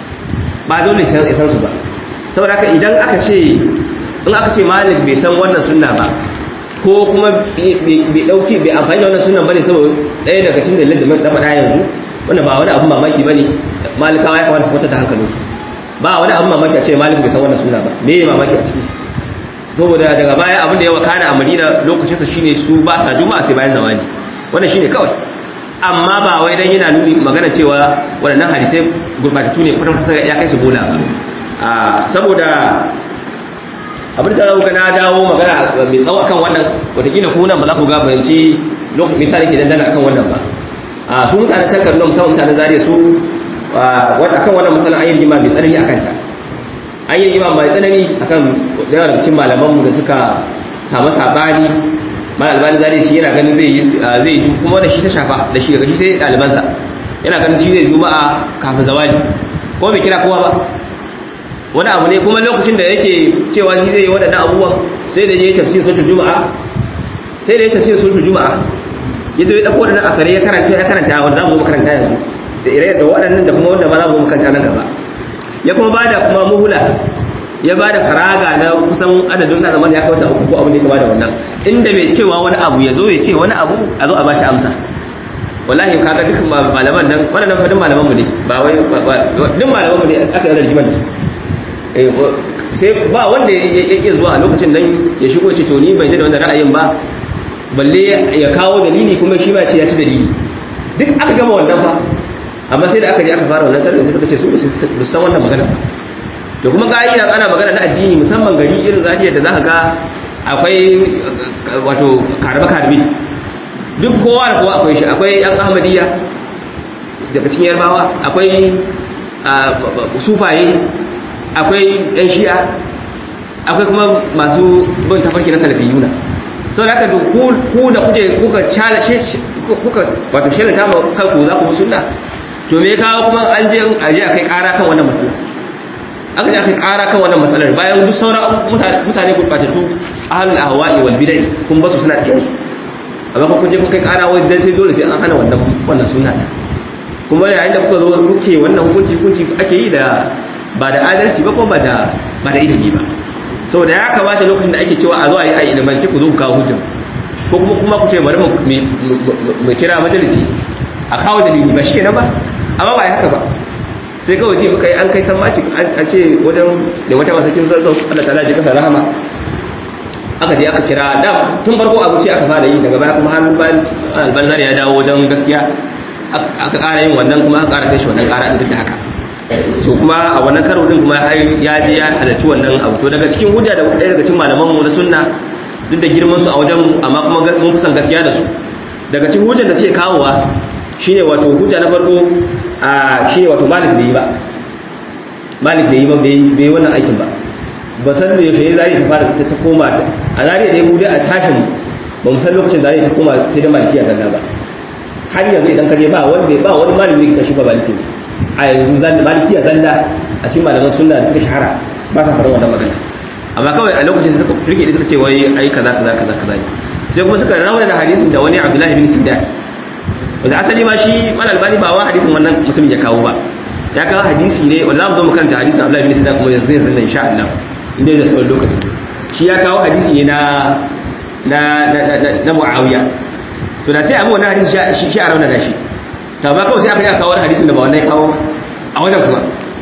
ba dole sai ya san su ba saboda haka idan aka ce in aka ce malik bai san wannan sunna ba ko kuma bai dauki bai amfani da wannan sunnan bane saboda ɗaya daga cikin dalilin da na faɗa yanzu wannan ba wani abun mamaki bane malikawa ya kamata su kwata da hankalinsu ba wani abun mamaki a ce malik bai san wannan sunna ba me ya mamaki a ciki saboda daga baya abin da ya wakana a madina lokacinsa shine su ba sa juma'a sai bayan zamani wannan shine kawai amma ba wai dan yana nuni magana cewa waɗannan hadisai gurbatattu ne kuma kusa ya kai su bola ba saboda abin da zauka na dawo magana mai tsawo akan wannan watakila ku nan ba za ku ga bayanci lokacin misali ke dandana akan wannan ba a su mutanen can kaduna musamman mutanen zariya su akan wannan matsalar an yi rigima mai tsanani akan ta an yi rigima mai tsanani akan yawan daga cikin malamanmu da suka samu sabani mal albani zariya shi yana ganin zai zai yi kuma da shi ta shafa da shi daga shi sai ɗalibansa yana ganin shi zai juma'a kafin zawali ko bai kira kowa ba wani abu ne kuma lokacin da yake cewa shi zai yi waɗannan abubuwan sai da ya yi tafsir sautul juma'a sai da ya tafsir sautul juma'a ya zo ya ɗauko waɗannan akare ya karanta ya karanta wanda za mu makaranta yanzu da ire da waɗannan da kuma wanda ma za mu makaranta nan gaba ya kuma bada kuma muhula ya bada faraga na kusan adadin na zaman ya kawo ta uku ko abin da ya kama da wannan inda mai cewa wani abu ya zo ya ce wani abu a zo a bashi amsa wallahi kaga dukkan malaman nan waɗannan fadin malaman mu ne ba wai duk malaman mu ne aka yi rigimar da su sai ba wanda ya iya zuwa a lokacin nan ya shigo ce to ni bai da wannan ra'ayin ba balle ya kawo dalili kuma shi ma ce ya ci dalili duk aka gama wannan ba amma sai da aka je aka fara wannan sallar sai suka ce su ba san wannan magana ba to kuma ka'ida ana magana na addini musamman gari irin zariya da zaka ga akwai wato karbe karbe duk kowa da kowa akwai shi akwai yan ahmadiyya daga cikin yarbawa akwai sufaye akwai yan shi'a akwai kuma masu bin tafarki na salafiyuna sau da aka ku da kuje kuka kuka wato shirin ta kanku za ku sunna to me kawo kuma an je aje a kai kara kan wannan matsalar aka je aka kara kan wannan matsalar bayan duk sauran mutane gurbatattu ahlul ahwa'i wal bid'ah kun basu suna tsiyan su amma kun je kun kai kara wai dan sai dole sai an hana wannan wannan sunna kuma yayin da kuka zo kuke wannan hukunci hukunci ake yi da ba da adalci ba ko ba da ba da ilimi ba saboda ya kamata lokacin da ake cewa a zo a yi a ilimance ku zo ku kawo hujja ko kuma kuma ku ce bari mu kira majalisi a kawo dalili ba shi kenan ba amma ba ya haka ba sai kawai ce muka yi an kai sammaci an ce wajen da wata masakin zarzau Allah ta'ala ji kasa rahama aka je aka kira da tun farko abu ce aka fara yi daga baya kuma har albanzar ya dawo wajen gaskiya aka ƙara yin wannan kuma aka ƙara kai shi wannan ƙara duk da haka so kuma a wannan karo din kuma ya je ya halarci wannan abu to daga cikin hujja da ɗaya daga cikin malaman mu na sunna duk da girman su a wajen amma kuma mun fi san gaskiya da su daga cikin hujjar da suke kawowa shine wato hujja na farko a shine wato malik bai yi ba malik bai yi ba bai yi wannan aikin ba ba san da yaushe zari ta fara ta koma ta a zari da mu dai a tashin ba mu san lokacin zari ta koma sai da malikiya zalla ba har yanzu idan ka je ba wanda ba wani malami da shi ba maliki ne a yanzu zan malikiya zalla a cikin malaman sunna da suka shahara ba sa faɗin wannan magana amma kawai a lokacin suka rike da suka ce wai ai kaza kaza kaza kaza sai kuma suka rawana da hadisin da wani Abdullahi bin Sidan wanda asali ma shi mal albani ba wa hadisin wannan mutumin ya kawo ba ya kawo hadisi ne wanda zamu zo mu karanta hadisin Abdullahi bin Sidan kuma yanzu yanzu insha Allah inda da sauran lokaci shi ya kawo hadisi ne na na na Muawiya to da sai abu wannan hadisi shi a rauna da shi ta ba kawai sai aka yi kawo hadisin da ba wannan ya kawo a wajen kuma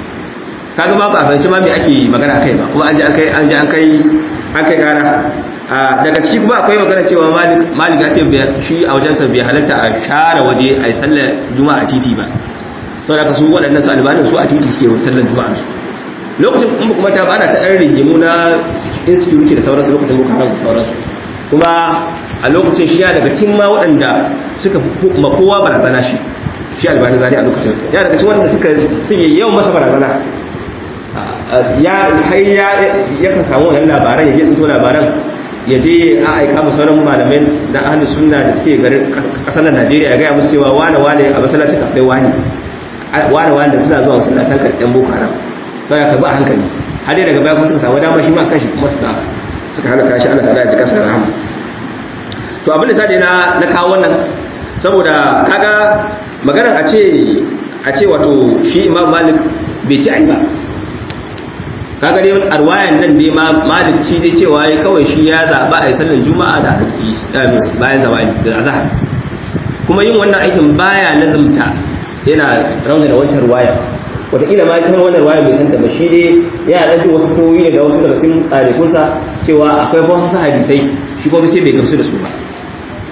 kaga ma ba a fahimci ma me ake magana kai ba kuma an ji an kai an ji an kai an kai gara daga ciki kuma akwai magana cewa malik malik ya ce shi a wajensa bai halatta a share waje a yi sallar juma'a a titi ba saboda ka su waɗannan su albanin su a titi suke sallar juma'a su lokacin kuma kuma ta bana ta ɗan rigimu na insecurity da sauransu lokacin boko haram da sauransu kuma a lokacin shi ya daga cikin ma waɗanda suka ma kowa barazana shi shi albani zari a lokacin ya daga cikin waɗanda suka suke yawan masa barazana ya har ya yakan samu wannan labaran ya je labaran ya je a aika mu sauran malamai na ahli sunna da suke garin kasar Najeriya ya gaya musu cewa wane wane a masallacin akwai wani wane wane da suna zuwa masallacin karɗan boko haram sai ka bi a hankali har dai daga baya kuma suka samu dama shi ma kanshi kuma suka suka hana kashi Allah ta'ala ya kasar rahama to abin da sai na na kawo wannan saboda kaga maganar a ce a ce wato shi Imam Malik bai ci ai ba kaga dai arwayan nan dai ma malik shi dai cewa ya kawai shi ya zaba a yi sallan juma'a da hantsi bayan zawali da azhar kuma yin wannan aikin baya lazumta yana rauna da wancan ruwaya wataƙila ma ita wannan ruwaya bai santa ba shi dai yana ɗan jin wasu koyi daga wasu daga cikin tsarikunsa cewa akwai wasu hadisai shi kuma sai bai gamsu da su ba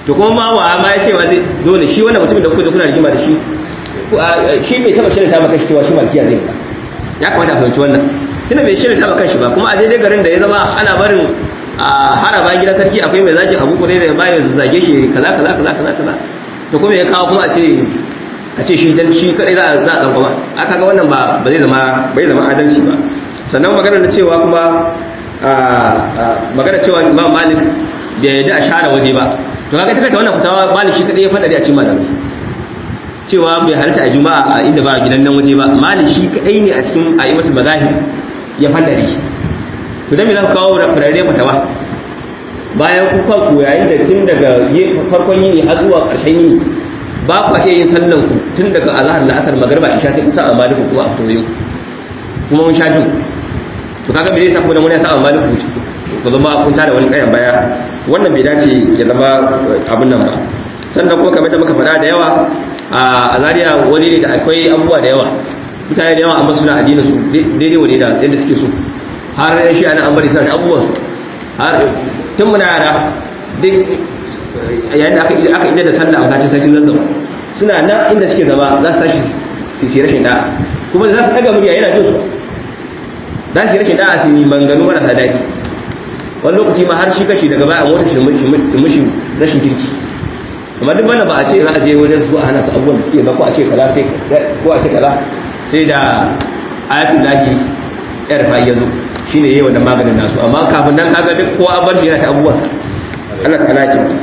to kuma ma wa ma ya ce wa zai dole shi wannan mutumin da kuka zo kuna rigima da shi shi bai taba shirin ta maka shi cewa shi malkiya zai ba ya kamata a fahimci wannan tunda bai shirin ta maka shi ba kuma a daidai garin da ya zama ana barin a hara bayan gidan sarki akwai mai zagin abu kure da bayan zage shi kaza kaza kaza kaza kaza to kuma ya kawo kuma a ce a ce shi dan shi kadai za a za a dan kuma aka ga wannan ba ba zai zama bai zama adalci ba sannan magana da cewa kuma magana cewa Imam Malik bai yarda a share waje ba to kaga ta kanta wannan fitawa Malik shi kadai ya fada a cikin malamai cewa bai halarta a juma'a a inda ba gidan nan waje ba Malik shi kadai ne a cikin a'immatul mazahib ya fadare to dan me za ku kawo furare fatawa bayan ku kanku yayin da tun daga farkon yini har zuwa ƙarshen yini ba ku iya yin sallan ku tun daga azhar na asar magriba isha sai kusa a maliku kuma a fito yau kuma mun sha jin to kaga me zai sa kuma dan wani ya sa a maliku ku zama kun tada wani kayan baya wannan bai dace ya zama abun nan ba sannan kuma kamar da muka faɗa da yawa a Zaria wani ne da akwai abubuwa da yawa mutane da yawa amma suna addinin su daidai wani da yadda suke so har yan shi ana an bari suna da abubuwan su har tun muna yara duk yayin da aka ida da sallah a masallacin sarkin zazzaba suna nan inda suke zama za su tashi su yi rashin da'a kuma za su daga murya yana jin su za su yi rashin da'a su yi manganu marasa daɗi wani lokaci ma har shi kashi daga baya a motar su mushi rashin kirki amma duk wanda ba a ce za a je wajen su a hana su abubuwan da suke ba ko a ce kaza sai ko a ce kaza sai da ayatul lahi yar fa ya zo shine yayi wannan maganin nasu amma kafin nan kaga duk kowa bar shi yana ta abubuwansa Allah ta'ala ya kyauta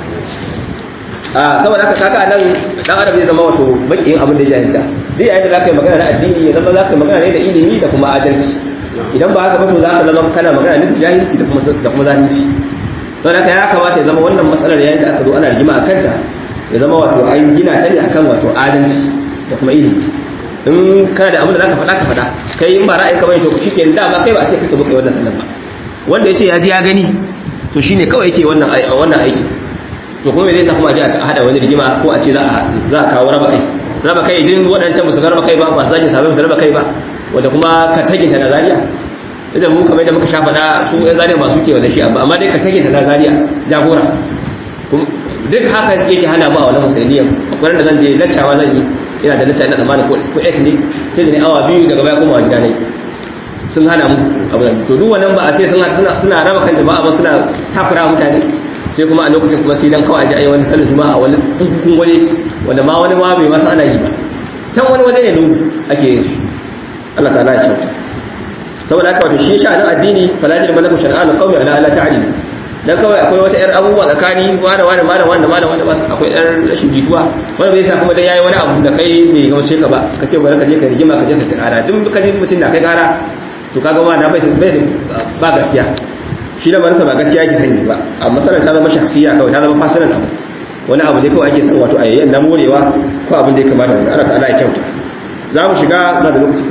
a saboda haka kaga nan dan adam zai zama wato bakin abin da ya jahilta duk yayin da zaka yi magana na addini ya zama zaka yi magana ne da ilimi da kuma adalci idan ba haka ba to zaka zama kana magana ne da jahilci da kuma da kuma zalunci saboda haka ya kamata ya zama wannan matsalar yayin da aka zo ana rigima a kanta ya zama wato an gina ta ne akan wato adalci da kuma ilimi in kana da abin da zaka faɗa ka faɗa kai in ba ra'ayin ka bane to shikenan da ba kai ba a ce kake zo kai wannan sallar ba wanda ya ce ya ji ya gani to shine kawai yake wannan wannan aiki to kuma me zai sa kuma a ji a hada wani rigima ko a ce za a za a kawo raba kai raba kai idan waɗancan musu raba kai ba ba su zagin sabai su raba kai ba wanda kuma ka taginta na zariya idan mu kamar da muka sha faɗa su ɗan zariya masu ke da shi amma amma dai ka taginta na zariya jagora duk haka suke ke hana mu a wannan musulmiyan akwai da zan je laccawa zan yi ina da lacca ina tsammanin ko x ne sai da ne awa biyu daga baya kuma gida ne sun hana mu abu to duk wannan ba a ce suna suna raba kan jama'a ba suna takura mutane sai kuma a lokacin kuma sai dan kawai aje ayi wani sallar juma'a wani hukun waje wanda ma wani ma bai masa ana yi ba can wani waje ne lungu ake yin shi Allah ta'ala ya kyauta saboda haka wato shi sha'anin addini fala jil malaku shar'an qawmi ala ala ta'lim dan kawai akwai wata yar abubuwa tsakani wani wani malam wani malam wani ba akwai yar rashin jituwa wani bai sa kuma dan yayi wani abu da kai bai gamshe ka ba ka ce bari ka je ka rigima ka je ka kara duk ka je mutum na kai kara to kaga ma na bai ba gaskiya shi da marasa ba gaskiya yake sani ba a matsalar ta zama shakhsiya kawai ta zama fasilan abu wani abu ne kawai ake san wato ayayyan na morewa ko abin da ya kamata wani Allah ta'ala ya kyauta za mu shiga na da lokaci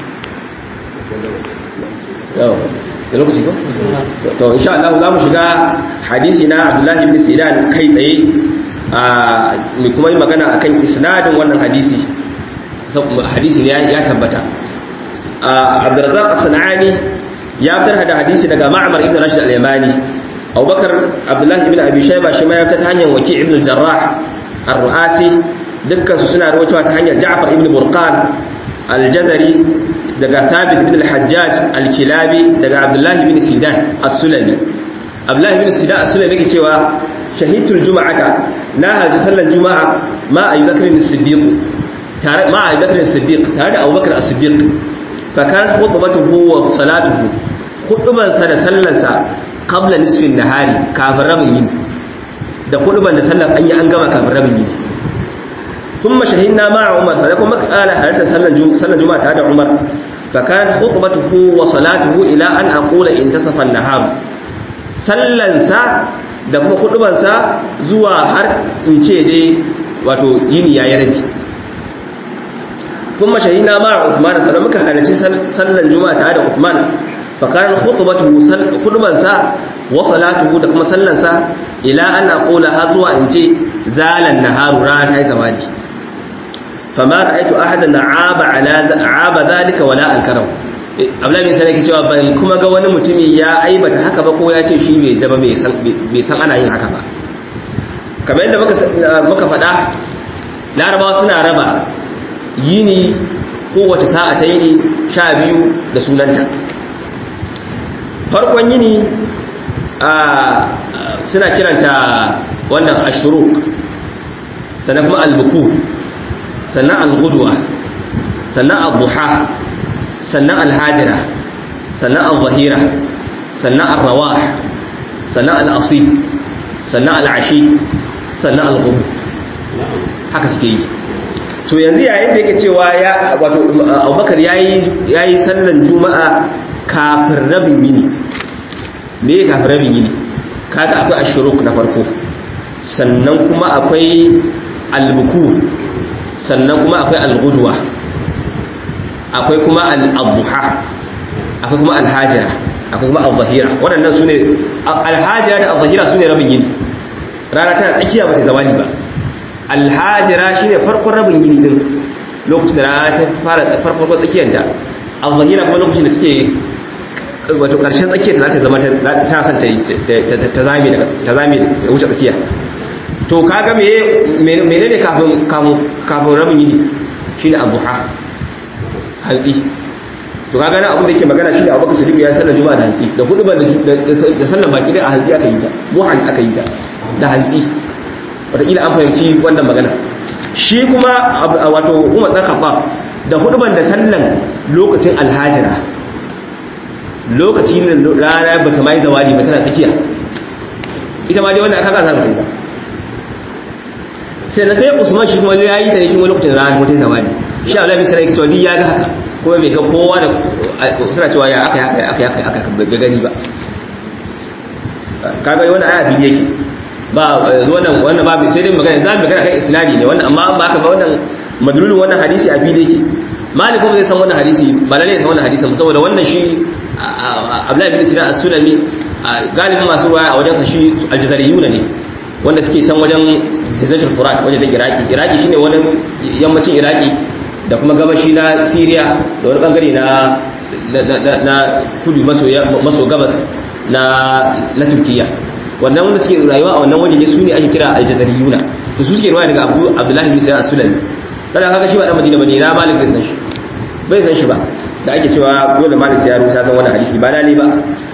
da lokaci ko to insha Allah za mu shiga hadisi na Abdullahi ibn Sidan kai tsaye a mu kuma yi magana akan isnadin wannan hadisi hadisi ne ya tabbata Abdurrazzaq as-Sanani ya fitar da hadisi daga Ma'mar ibn Rashid al-Yamani Abubakar Abdullahi ibn Abi Shayba shi ma ya fitar ta hanyar Waki' ibn al-Jarrah ar-Ru'asi dukkan su suna rawaitowa ta hanyar Ja'far ibn Burqan al-Jazari daga Thabit ibn al-Hajjaj al-Kilabi daga Abdullahi ibn Sidan as-Sulami Abdullahi ibn Sidan as-Sulami yake cewa shahidul juma'ata na haji sallar juma'a ma Abu Bakr as-Siddiq tare ma Abu Bakr as-Siddiq tare da Abu Bakr as-Siddiq fa kan khutbatuhu wa salatuhu khutban sa da sallar sa qabla nisfi an-nahari kafin rabin yini da khutban da sallar an yi an gama kafin rabin yini ثم شهدنا مع عمر سنكون مكالا حالة سنة جمعة هذا عمر فكانت خطبته وصلاته إلى أن أقول انتصف النهار sallansa da kuma hudubansa zuwa har in ce dai wato yini ya yi rabi kuma shahina ma Uthman sannan muka halarci sallan juma'a tare da Uthman fa kan khutbatuhu hudubansa wa salatuhu da kuma sallansa ila an aqula har zuwa in ce zalan naharu rana ta yi zawadi fama ra'aytu ahadan aaba ala aaba zalika wala ankarahu Abdullahi bin Sani ke cewa ban kuma ga wani mutumi ya aibata haka ba ko ya ce shi bai daba bai san bai san ana yin haka ba kamar yadda muka faɗa larabawa suna raba yini kowace sa'a ta yini sha biyu da sunanta farkon yini suna kiranta wannan ashuruk sannan kuma albuku sannan algudwa sannan albuha sannan alhajira sannan alzahira sannan alrawah sannan al'asif sannan al'ashi sannan alghurub haka suke yi to yanzu yayin da yake cewa ya wato abubakar yayi yayi sallan juma'a kafin rabin yini me kafin rabin yini kaga akwai ashuruk na farko sannan kuma akwai albuku sannan kuma akwai algudwa akwai kuma al-adha akwai kuma alhajira akwai kuma al-zahira waɗannan sune alhajira da al-zahira sune rabin yini rana tana tsakiya ba ta zawali ba alhajira shine farkon rabin yini din lokacin da rana ta fara farkon tsakiyarta al-zahira kuma lokacin da take wato karshen tsakiyar ta zama ta san ta zame ta zame ta wuce tsakiya to kaga me menene kafin kafin rabin yini shine adduha hantsi to kaga na abin da yake magana shine Abubakar Siddiq ya sallar juma'a da hantsi da hudu da sallar baki da a hantsi aka yi ta muhan aka yi ta da hantsi wataƙila an fahimci wannan magana shi kuma wato Umar dan Khattab da hudu da sallan lokacin alhajira lokacin rana ba ta mai zawali ba tana tsakiya ita ma dai wannan aka gasa mutum ba sai na sai usman shi kuma ya yi ta ne shi wani lokacin rana wata zawali shi Allah bai sanar cewa ya ga haka kuma bai ga kowa da suna cewa ya aka aka aka aka aka bai gani ba kaga wannan aya bidiyo yake ba wannan wannan babu sai dai magana za mu magana kan isnadi ne wannan amma ba haka ba wannan madlulun wannan hadisi a bidiyo yake malik kuma zai san wannan hadisi ba lalle san wannan hadisin saboda wannan shi Abdullahi bin Sinan as-Sulami galibin masu ruwaya a wajensa shi al-Jazariyuna ne wanda suke can wajen Jazairul Furat wajen Iraki Iraki shine wani yammacin Iraki da kuma gabashi na Syria da wani bangare na na kudu maso maso gabas na na Turkiya wannan wanda suke rayuwa a wannan wajen su ne ake kira al-Jazariyuna to su suke ruwaya daga Abu Abdullahi bin Sinan as-Sulami dan haka shi ba dan Madina bane na Malik bai san shi bai san shi ba da ake cewa dole malik ya rubuta san wannan hadisi ba dali ba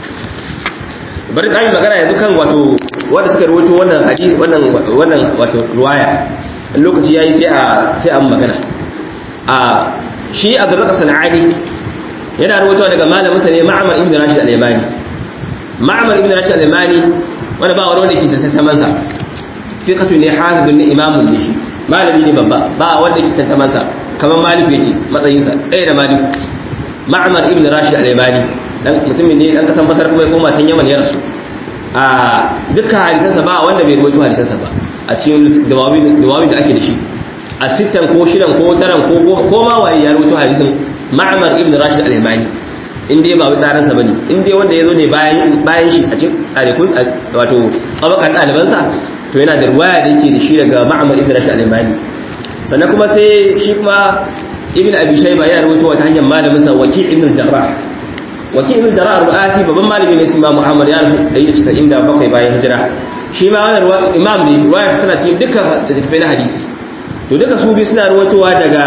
bari da magana yanzu kan wato wanda suka rubuto wannan hadisi wannan wannan wato ruwaya lokaci yayi sai a sai an magana a shi Abdurrazzaq Sanani yana rubuta daga malamin sa ne Ma'mar ibn Rashid al-Yamani Ma'mar ibn Rashid al-Yamani wanda ba wani wanda ke tantaman sa fiqatu ne hafidun ne imamun ne shi malami ne babba ba wanda ke tantaman sa kamar malik yake matsayinsa ɗaya da malik ma'amar ibn rashid al-yamani dan mutumin ne dan kasan basar kuma ya koma can yaman ya rasu a dukkan hadisansa ba wanda bai rubuto hadisansa ba a cikin dawawin da ake da shi a sittan ko shidan ko taran ko ko ma waye ya rubuto hadisin ma'amar ibn rashid al-yamani in dai ba wai tsaransa bane in dai wanda yazo ne bayan bayan shi a cikin ɗalibin wato abakan ɗalibansa to yana da ruwaya da yake da shi daga ma'amar ibn rashid al-yamani sannan kuma sai shi kuma ibn abi shayba yana rawaito wata hanyar malamin sa waki ibn jarrah waki ibn jarrah ru'asi babban malami ne sai imamu ahmad ya rasu 197 bayan hijira shi ma wannan imam ne ruwaya tana cikin dukkan littattafai na hadisi to duka su biyu suna rawaitowa daga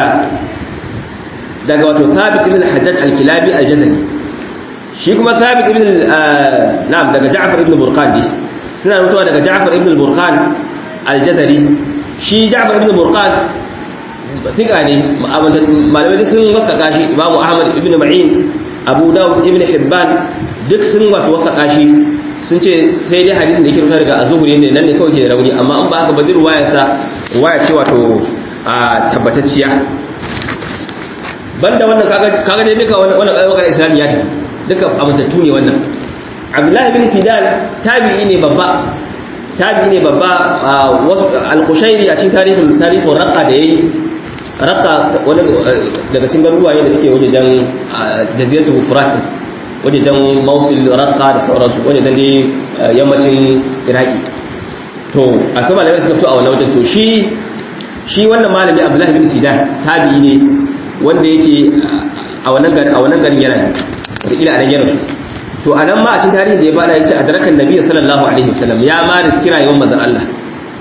daga wato thabit ibn hajjaj al-kilabi al-jazari shi kuma thabit ibn na'am daga ja'far ibn burqan ne suna rawaitowa daga ja'far ibn burqan al-jazari shi ja'far ibn burqan ثقة ne malamai sun wakaka shi imamu ahmad ibn ma'in abu dawud ibn hibban duk sun wato wakaka shi sun ce sai dai hadisin da yake rubuta daga azuburi ne nan ne kawai ke da rauni amma an ba haka ba duk ruwayar sa ruwaya ce wato a tabbatacciya banda wannan kaga kaga dai duka wannan wannan ayyukan islami ya tafi duka amintattu ne wannan abdullahi bin sidan tabi'i ne babba tabi'i ne babba wasu al-qushairi a cikin tarihin tarihin raqqa da yayi raqqa wani daga cikin garuruwa ne da suke wajejen jaziratul furat wajejen mausul raqqa da sauransu wajejen dai yammacin iraki to akwai malamai suka fito a wannan wajen to shi shi wannan malami abdullahi bin sidan tabi'i ne wanda yake a wannan garin a wannan garin yana wataƙila a nan yana to a nan ma a cikin tarihin da ya bada ya ce a darakan nabi sallallahu alaihi wasallam ya ma riski rayuwar manzon Allah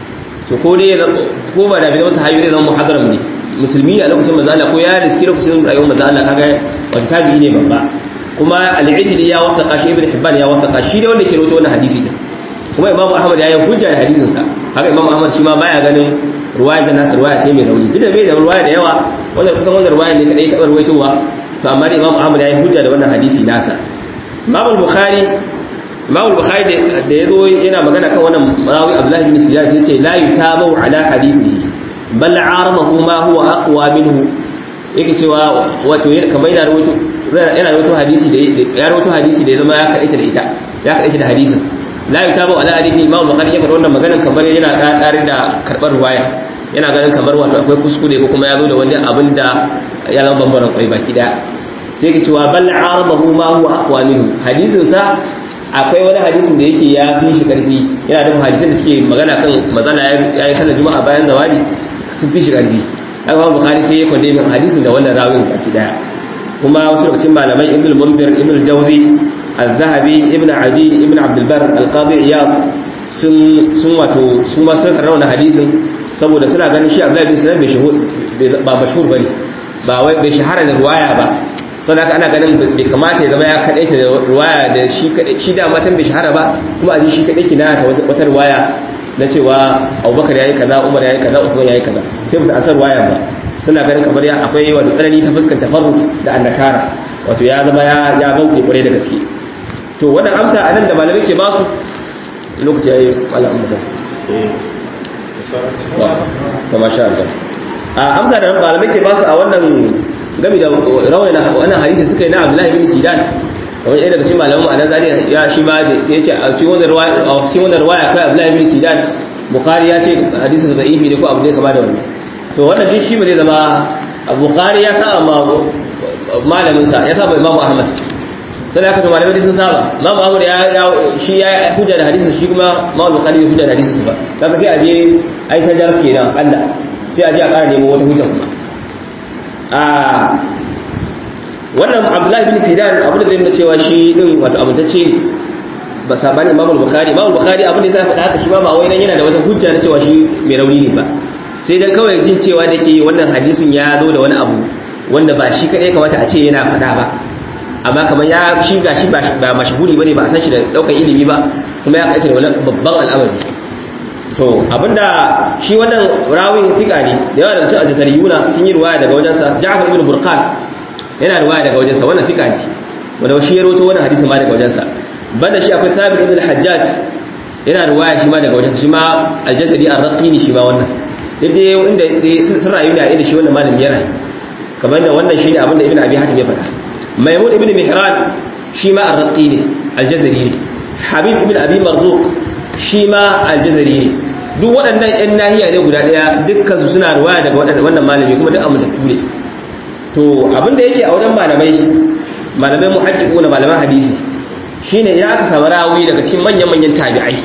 to ko dai ko ba da bai zama sahabi ne zama muhadaram ne musulmi a lokacin manzo Allah ko ya riski lokacin rayuwar manzo Allah kaga wata tabi'i ne babba kuma al-ijli ya wafaqa shi ibn hibban ya wafaqa shi ne wanda ke rawaito wannan hadisi din kuma imamu ahmad ya yi hujja da hadisin sa haka imamu ahmad shi ma baya ganin ruwaya da nasa ruwaya ce mai rauni duk da bai da ruwaya da yawa wanda kusan wannan ruwaya ne kadai ta rawaitowa to amma da imamu ahmad ya yi hujja da wannan hadisi nasa imamu bukhari imamu bukhari da ya zo yana magana kan wannan rawi abdullahi bin siyas ya ce la yutabu ala hadithihi bal aramahu ma huwa aqwa minhu yake cewa wato kamar yana rawaito yana rawaito hadisi da ya rawaito hadisi da ya zama ya kadaita da ita ya kadaita da hadisin la yutabu ala hadithi imam bukhari ya faɗa wannan maganar kamar yana ƙaƙarin da karɓar ruwaya yana ganin kamar wato akwai kuskure ko kuma ya zo da wani abin da ya zama bambaran kwai baki daya sai ke cewa bal aramahu ma huwa aqwa minhu hadisin sa akwai wani hadisin da yake ya fi shi karfi yana da hadisan da suke magana kan mazala ya yi sallar juma'a bayan zawadi sun fi shi karfi aka ba bukari sai ya kwande min hadisin da wannan rawin baki daya kuma wasu lokacin malamai ibn al-munzir ibn al-jawzi al-zahabi ibn adi ibn abd al-bar al-qadi iyad sun sun wato su ma sun karanta hadisin saboda suna ganin shi abdullahi bin salam bai shahur ba mashhur bane ba wai bai shahara da ruwaya ba saboda haka ana ganin bai kamata ya zama ya kadaita da ruwaya da shi kadai shi da matan bai shahara ba kuma a ji shi kadai kina ta wata ruwaya na cewa abubakar ya yi kaza umar ya yi kaza usman ya yi kaza sai musu asar waya ba suna ganin kamar ya akwai wato tsanani ta fuskanta tafarrut da annakara wato ya zama ya ya bauke kwarai da gaske to wannan amsa anan da malamai ke basu lokaci yayi malam mutum wa masha Allah a amsa da malamai ke basu a wannan gami da rawaina wannan hadisi suka yi na Abdullahi bin Sidan kamar ɗaya daga cikin malaman ma'anar zariya ya shi ma da ya ce a cikin wannan ruwaya a cikin wannan ruwaya kai Abdullahi bin Sidan Bukhari ya ce hadisin da'ifi ne ko abu ne kama da wannan to wannan shi shi ba zai zama Bukhari ya saba ma malamin sa ya saba Imam Ahmad sai aka to malamai sun saba Imam Ahmad ya shi ya hujja da hadisin shi kuma Imam Bukhari ya hujja da hadisin ba kaga sai a je ai ta jar kenan Allah sai a je a ƙara nemo wata hujja kuma a wannan abdullahi bin sidan abin da zai nuna cewa shi din wato amintacce ba sabani imam bukhari imam bukhari abin da ya faɗa haka shi ba ba wai nan yana da wata hujja na cewa shi mai rauni ne ba sai dan kawai jin cewa da ke wannan hadisin ya zo da wani abu wanda ba shi kadai kamata a ce yana faɗa ba amma kamar ya shi ga shi ba mashahuri bane ba a san shi da daukar ilimi ba kuma ya kaita da wani babban al'amari to abinda shi wannan rawin fika ne da yawa daga cikin aljatariyuna sun yi ruwaya daga wajensa ja'far ibn burqan yana ruwaya daga wajensa wannan fika ne wanda shi ya roto wannan hadisi ma daga wajensa banda shi akwai thabit ibn hajjaj yana ruwaya shi ma daga wajensa shi ma aljazari ar-raqini shi ma wannan duk dai inda sun rayu ne a inda shi wannan malami ya rayu kamar da wannan shine abinda ibn abi hatim ya faɗa maimun ibn mihran shi ma ar-raqini aljazari ne habib ibn abi marzuq shi ma aljazari ne duk waɗannan 'yan nahiya ne guda ɗaya dukkansu suna ruwaya daga wannan malami kuma duk amintattu ne to abinda yake a wajen malamai malamai muhaddiqu na malaman hadisi shine idan aka samu rawi daga cikin manyan manyan tabi'ai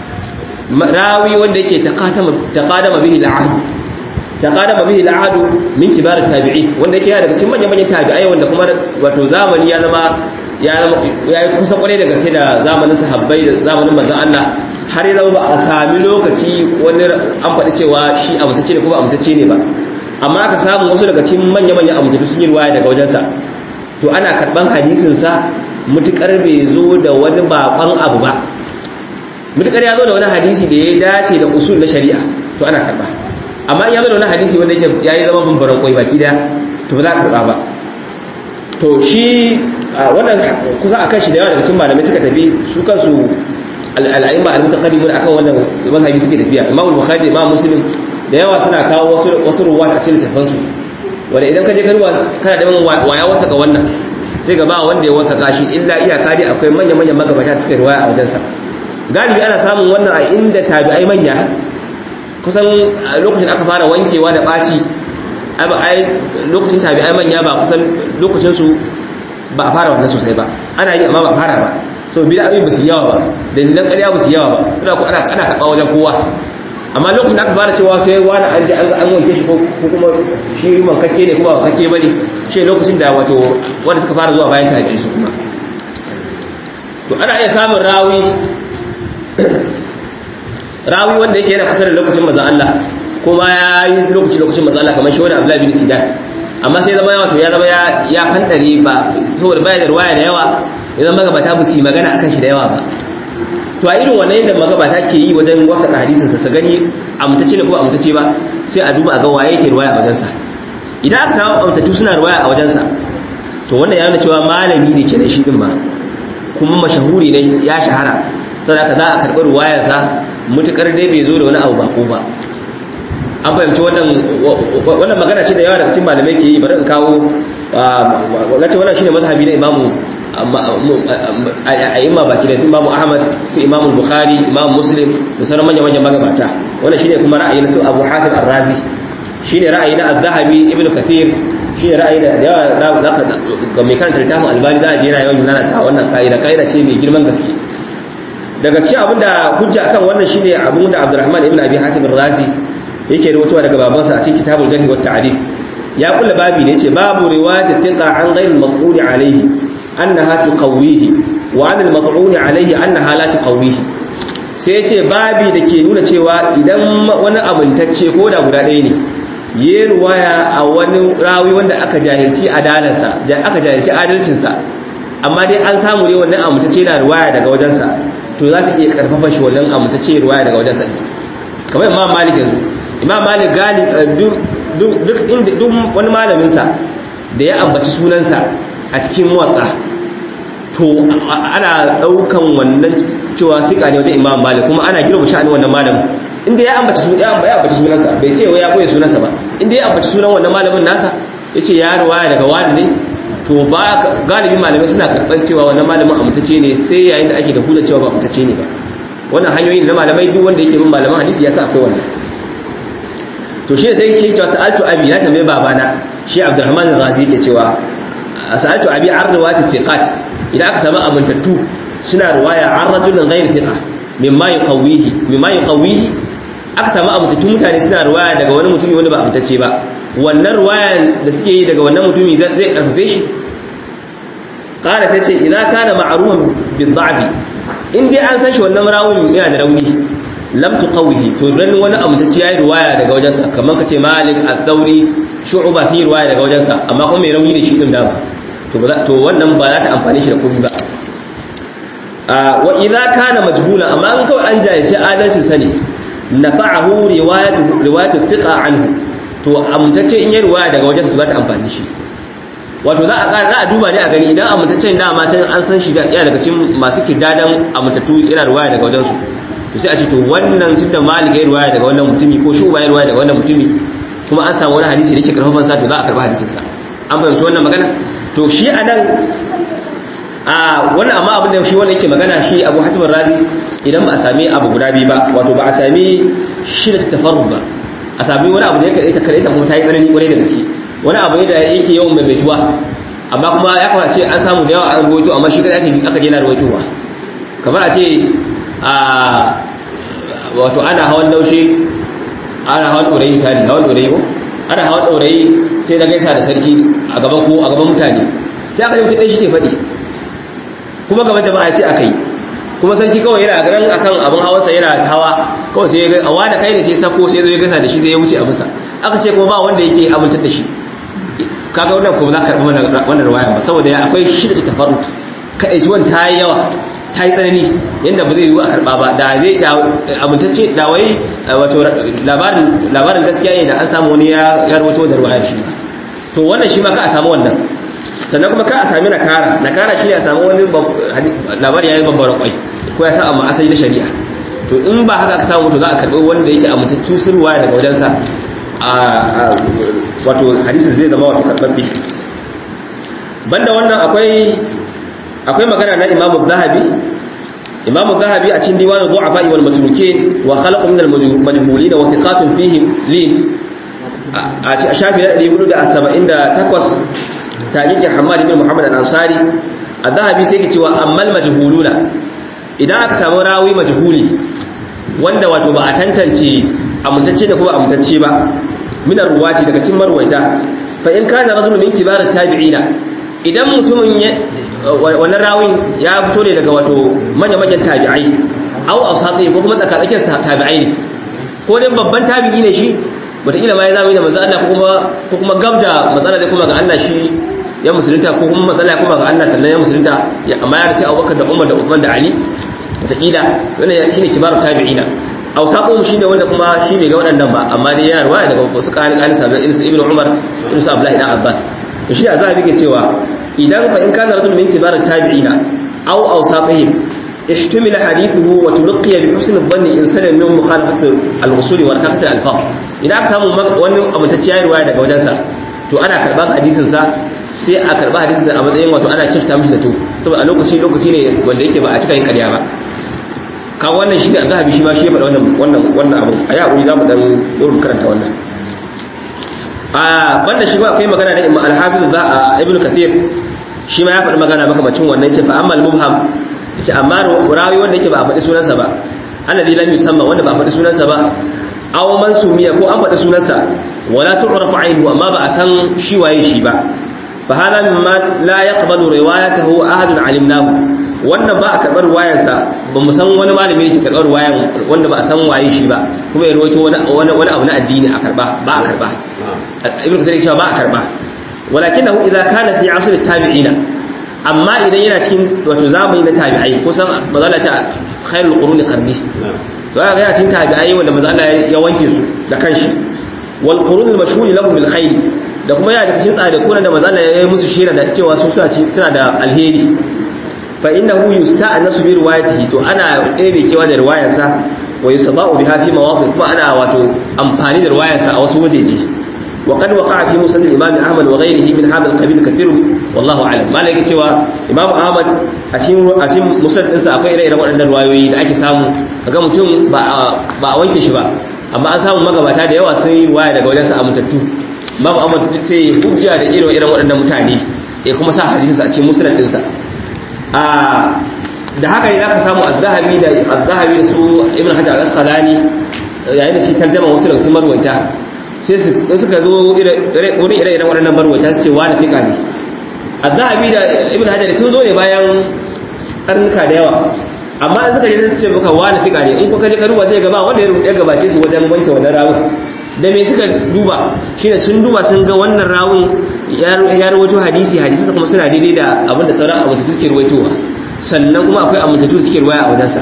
rawi wanda yake taqadama taqadama bihi al-ahd taqadama bihi al-ahd min kibar at-tabi'in wanda yake daga cikin manyan manyan tabi'ai wanda kuma wato zamani ya zama ya yi kusa kwarai da gaske da zamanin sahabbai da zamanin manzon Allah har ya zama ba a sami lokaci wani an faɗi cewa shi amintacce ne ko ba amintacce ne ba amma aka samu wasu daga cikin manya-manyan amintattu sun yi ruwaya daga wajensa to ana karɓan hadisinsa mutukar bai zo da wani baƙon abu ba mutukar ya zo da wani hadisi da ya dace da usul na shari'a to ana karɓa amma ya zo da wani hadisi wanda yake ya yi zama bambaran kwai baki da to ba za a karɓa ba to shi wannan kusa akan shi da yawa daga cikin malamai suka tafi su kansu al'aimma al-mutaqaddimun akan wannan mazhabi suke tafiya Imam Bukhari da Imam Muslim da yawa suna kawo wasu wasu ruwaya a cikin tafan su wanda idan ka je ka ruwa kana da waya wata ga wannan sai ga ba wanda ya wata kashi illa iyaka dai akwai manya manyan magabata suka ruwaya a wajensa galibi ana samun wannan a inda tabi'ai manya kusan lokacin aka fara wankewa da baci ai lokacin tabi'ai manya ba kusan lokacin su ba a fara wannan sosai ba ana yi amma ba a fara ba so bid'o'i ba su yawa ba dalilan ƙarya ba su yawa ba ina ku ana ana karɓa wajen kowa amma lokacin da aka fara cewa sai wani an je an ga an wanke shi ko kuma shi man kake ne kuma ba kake bane shi lokacin da wato wanda suka fara zuwa bayan tabi'i su kuma to ana iya samun rawi rawi wanda yake yana kusa da lokacin manzon Allah kuma ya yi lokaci lokacin manzon Allah kamar shi wani Abdullahi bin Sidan amma sai zama wato ya zama ya fantare ba saboda baya da ruwaya da yawa ya zama magabata ba su yi magana akan shi da yawa ba to a irin wannan yadda magabata ke yi wajen waka hadisin sa gani amtace ne ko amtace ba sai a duba a ga waye yake ruwaya a wajensa idan aka samu amtatu suna ruwaya a wajensa to wannan ya nuna cewa malami ne ke da shi din ma kuma mashahuri ne ya shahara saboda za a karɓi ruwayarsa mutukar dai bai zo da wani abu bako ba an fahimci wannan magana ce da yawa daga cikin malamai ke yi bari in kawo na ce wannan shine mazhabi na imamu a imma baki da su imamu ahmad su imamu bukhari imamu muslim da sauran manyan manyan magabata wannan shine kuma ra'ayi na su abu hatim ar-razi shine ra'ayi na az-zahabi ibnu kathir shine ra'ayi da yawa zaka ga mai karanta littafin albani za a je yana yawan nana ta wannan kaida kaida ce mai girman gaske daga cikin abinda hujja akan wannan shine abin da abdurrahman ibn abi hatim ar-razi yake rubutuwa daga babansa a cikin kitabul jarh wa ta'rif ya kulla babi ne yace babu riwayat tinqa an ghayr al-maqul alayhi annaha tuqawihi wa an al-maqul alayhi annaha la tuqawihi sai yace babi da ke nuna cewa idan wani amintacce ko da guda ɗaya ne yi ruwaya a wani rawi wanda aka jahilci adalarsa aka jahilci adalcinsa amma dai an samu ne wannan amintacce na ruwaya daga wajensa to za ta iya karfafa shi wannan amintacce ruwaya daga wajensa kamar imam malik yanzu imam malik galib duk inda duk wani malamin sa da ya ambaci sunansa a cikin muwatta to ana daukan wannan cewa fika ne wajen imam malik kuma ana girma sha'ani wannan malamin inda ya ambaci sunan ya ambaci sunansa bai ce wai ya koyi sunansa ba inda ya ambaci sunan wannan malamin nasa yace ya ruwaya daga wani ne to ba galibi malamai suna karɓar cewa wannan malamin amtace ne sai yayin da ake da hujja cewa ba amtace ne ba wannan hanyoyin na malamai duk wanda yake bin malaman hadisi ya sa akwai wannan to shi sai yake cewa sa'altu abi na tambaye babana shi Abdurrahman al-Ghazi yake cewa sa'altu abi an riwayat thiqat idan aka samu amintattu suna riwaya an rajulin ghayr thiqa mimma yuqawihi mimma yuqawihi aka samu amintattun mutane suna riwaya daga wani mutumi wanda ba amintacce ba wannan riwayan da suke yi daga wannan mutumi zai karfafe shi qala tace idan kana ma'rufan bil-da'bi in dai an san shi wannan rawun yana da rauni lam tuqawihi to dan wani amintacce yayi riwaya daga wajensa kamar kace Malik al-Thawri Shu'ba sai riwaya daga wajensa amma kuma mai rauni da shi din da to to wannan ba za ta amfane shi da komai ba wa idza kana majhula amma an kawai an jayyace adalcin sani nafa'ahu riwayatu riwayatu thiqa anhu to amintacce in ya riwaya daga wajensa za ta amfane shi wato za a za a duba ne a gani idan amintaccen dama can an san shi yana daga cikin masu kidadan amintattu yana riwaya daga wajensu to sai a ce to wannan tunda malik ya riwaya daga wannan mutumi ko shuba ya riwaya daga wannan mutumi kuma an samu wani hadisi da yake karfafan sa to za a karba hadisin sa an fahimci wannan magana to shi anan a wannan amma abin da shi wannan yake magana shi Abu Hatim Razi idan ba a sami abu guda biyu ba wato ba a sami shi da tafarrud ba a sami wani abu da yake ta kare ta kuma ta yi tsanani kwarai da gaske wani abu ne da yake yawan maimaituwa amma kuma ya kamata ce an samu da yawa an ruwaito amma shi kada aka je na ruwaitowa kamar a ce a wato ana hawan daushe ana hawan ɗorayi misali hawan ɗorayi ko ana hawan ɗorayi sai na gaisa da sarki a gaban ko a gaban mutane sai aka yi mutum ɗan shi ke faɗi kuma gaban jama'a ce aka yi kuma sarki kawai yana ganin akan abin hawansa yana hawa kawai sai ya ga awa da kai ne sai sako sai zo ya gaisa da shi sai ya wuce a bisa aka ce kuma ba wanda yake amintar da shi kaga wannan kuma za ka karɓi wannan ruwaya ba saboda ya akwai shi da tafarut kaɗai ciwon ta yi yawa ta yi tsanani yadda ba zai yiwu a karɓa ba da zai da amintacce da wai wato labarin labarin gaskiya ne da an samu wani ya rawaito da ruwayar shi to wannan shi ma ka a samu wannan sannan kuma ka a sami nakara nakara shi ne a samu wani labari ya yi babbar kwai ko ya sa amma asali na shari'a to in ba haka aka samu to za a karɓi wanda yake amintacce sun ruwaya daga wajensa a wato hadisin zai zama wato karɓaɓɓe banda wannan akwai akwai magana na imamu zahabi imamu zahabi a cikin diwanin du'afa wal matrukin wa khalaqu min al majhulin wa thiqatun fihi lin a shafi na 478 taqiqi Hamad ibn Muhammad al-Ansari az-zahabi sai ke cewa ammal majhuluna idan aka samu rawi majhuli wanda wato ba a tantance amintacce da kuma amintacce ba min ruwati daga cikin marwaita fa in kana rajulun min kibar tabi'ina idan mutumin wannan rawin ya fito ne daga wato manya manyan tabi'ai au awsati ko kuma tsakatsakiyar tabi'ai ne ko dai babban tabi'i ne shi wataƙila ma ya zama da manzo Allah ko kuma ko kuma gabda matsala zai kuma ga Allah shi ya musulunta ko kuma matsala ya kuma ga Allah sannan ya musulunta amma ya race Abubakar da Umar da Uthman da Ali wataƙila wannan shine kibarut tabi'ina awsaqum shine wanda kuma shi bai ga waɗannan ba amma dai yana ruwaya daga wasu ƙarin ƙarin sabbin irin su Ibn Umar irin su Abdullah ibn Abbas to shi a zabi ke cewa idan fa in kana rasul min kibarut tabi'ina aw awsaqihim احتمل حديثه وتلقي بحسن الظن إن سلم من مخالفة الوصول وركاكة الألفاظ إذا أكثر wani amintacciya ruwaya daga wajensa to ana karɓar hadisinsa sai a karɓa hadisin a matsayin wato ana kirta mishi zato saboda a lokaci lokaci ne wanda yake ba a cika yin ƙarya ba kan wannan shi ne a zahabi shi ma shi ya faɗa wannan wannan wannan abu a yi haƙuri za mu ɗan wurin karanta wannan a banda shi ba akwai magana da imam al-hafiz za a ibnu kathir shi ma ya faɗi magana makamacin wannan ce fa amma al-mubham yace amma rawi wanda yake ba a faɗi sunansa ba alladhi lam yusamma wanda ba a faɗi sunansa ba aw man sumiya ko an faɗi sunansa wala tu'rafu aynuhu amma ba a san shi waye shi ba fa hada mimma la yaqbalu riwayatahu ahadun alimnahu wannan ba a karɓar ruwayansa ba mu san wani malami ne ke karɓar ruwayan wanda ba a san waye shi ba kuma ya rawaito wani wani abu na addini a karɓa ba a karɓa ibnu kathir cewa ba a karɓa walakinahu idza kana fi asr tabi'ina amma idan yana cikin wato zamani na tabi'ai kusan mazala ce khairul quruni qarni to ya ga yana cikin tabi'ai wanda mazala ya wanke su da kanshi wal qurun al mashhur lahum bil khair da kuma yana cikin tsare kuna da mazala ya yi musu shira da cewa su suna da alheri fa innahu yusta'nasu bi riwayatihi to ana ɗebe kewa da riwayarsa wa yusaba'u biha fi mawaqif kuma ana wato amfani da riwayarsa a wasu wajeje وقد وقع في مسند الإمام أحمد وغيره من هذا القبيل كثير والله أعلم ما لك cewa Imam Ahmad a cikin a cikin musnad ɗinsa akwai ire-iren waɗannan ruwayoyi da ake samu kaga mutum ba ba a wanke shi ba amma an samu magabata da yawa sun yi waya daga wajensa a mutattu Imam Ahmad sai hujja da irin irin waɗannan mutane ya kuma sa hadisinsa a cikin musnad ɗinsa a da haka ne zaka samu az-zahabi da az-zahabi da su Ibn Hajar al-Asqalani yayin da shi tarjama wasu daga cikin marwaita sai suka zo wurin ire-iren waɗannan barwata su ce wa da fika ne a zahabi da ibn hajar sun zo ne bayan karnuka da yawa amma an suka je su ce maka wa da fika ne in kuka je karuwa sai gaba wanda ya gabace su wajen wanke wannan rawun da me suka duba shine sun duba sun ga wannan rawun ya rawaito hadisi hadisi kuma suna daidai da abinda sauran amintattu ke rawaitowa sannan kuma akwai amintattu suke ruwaya a wajensa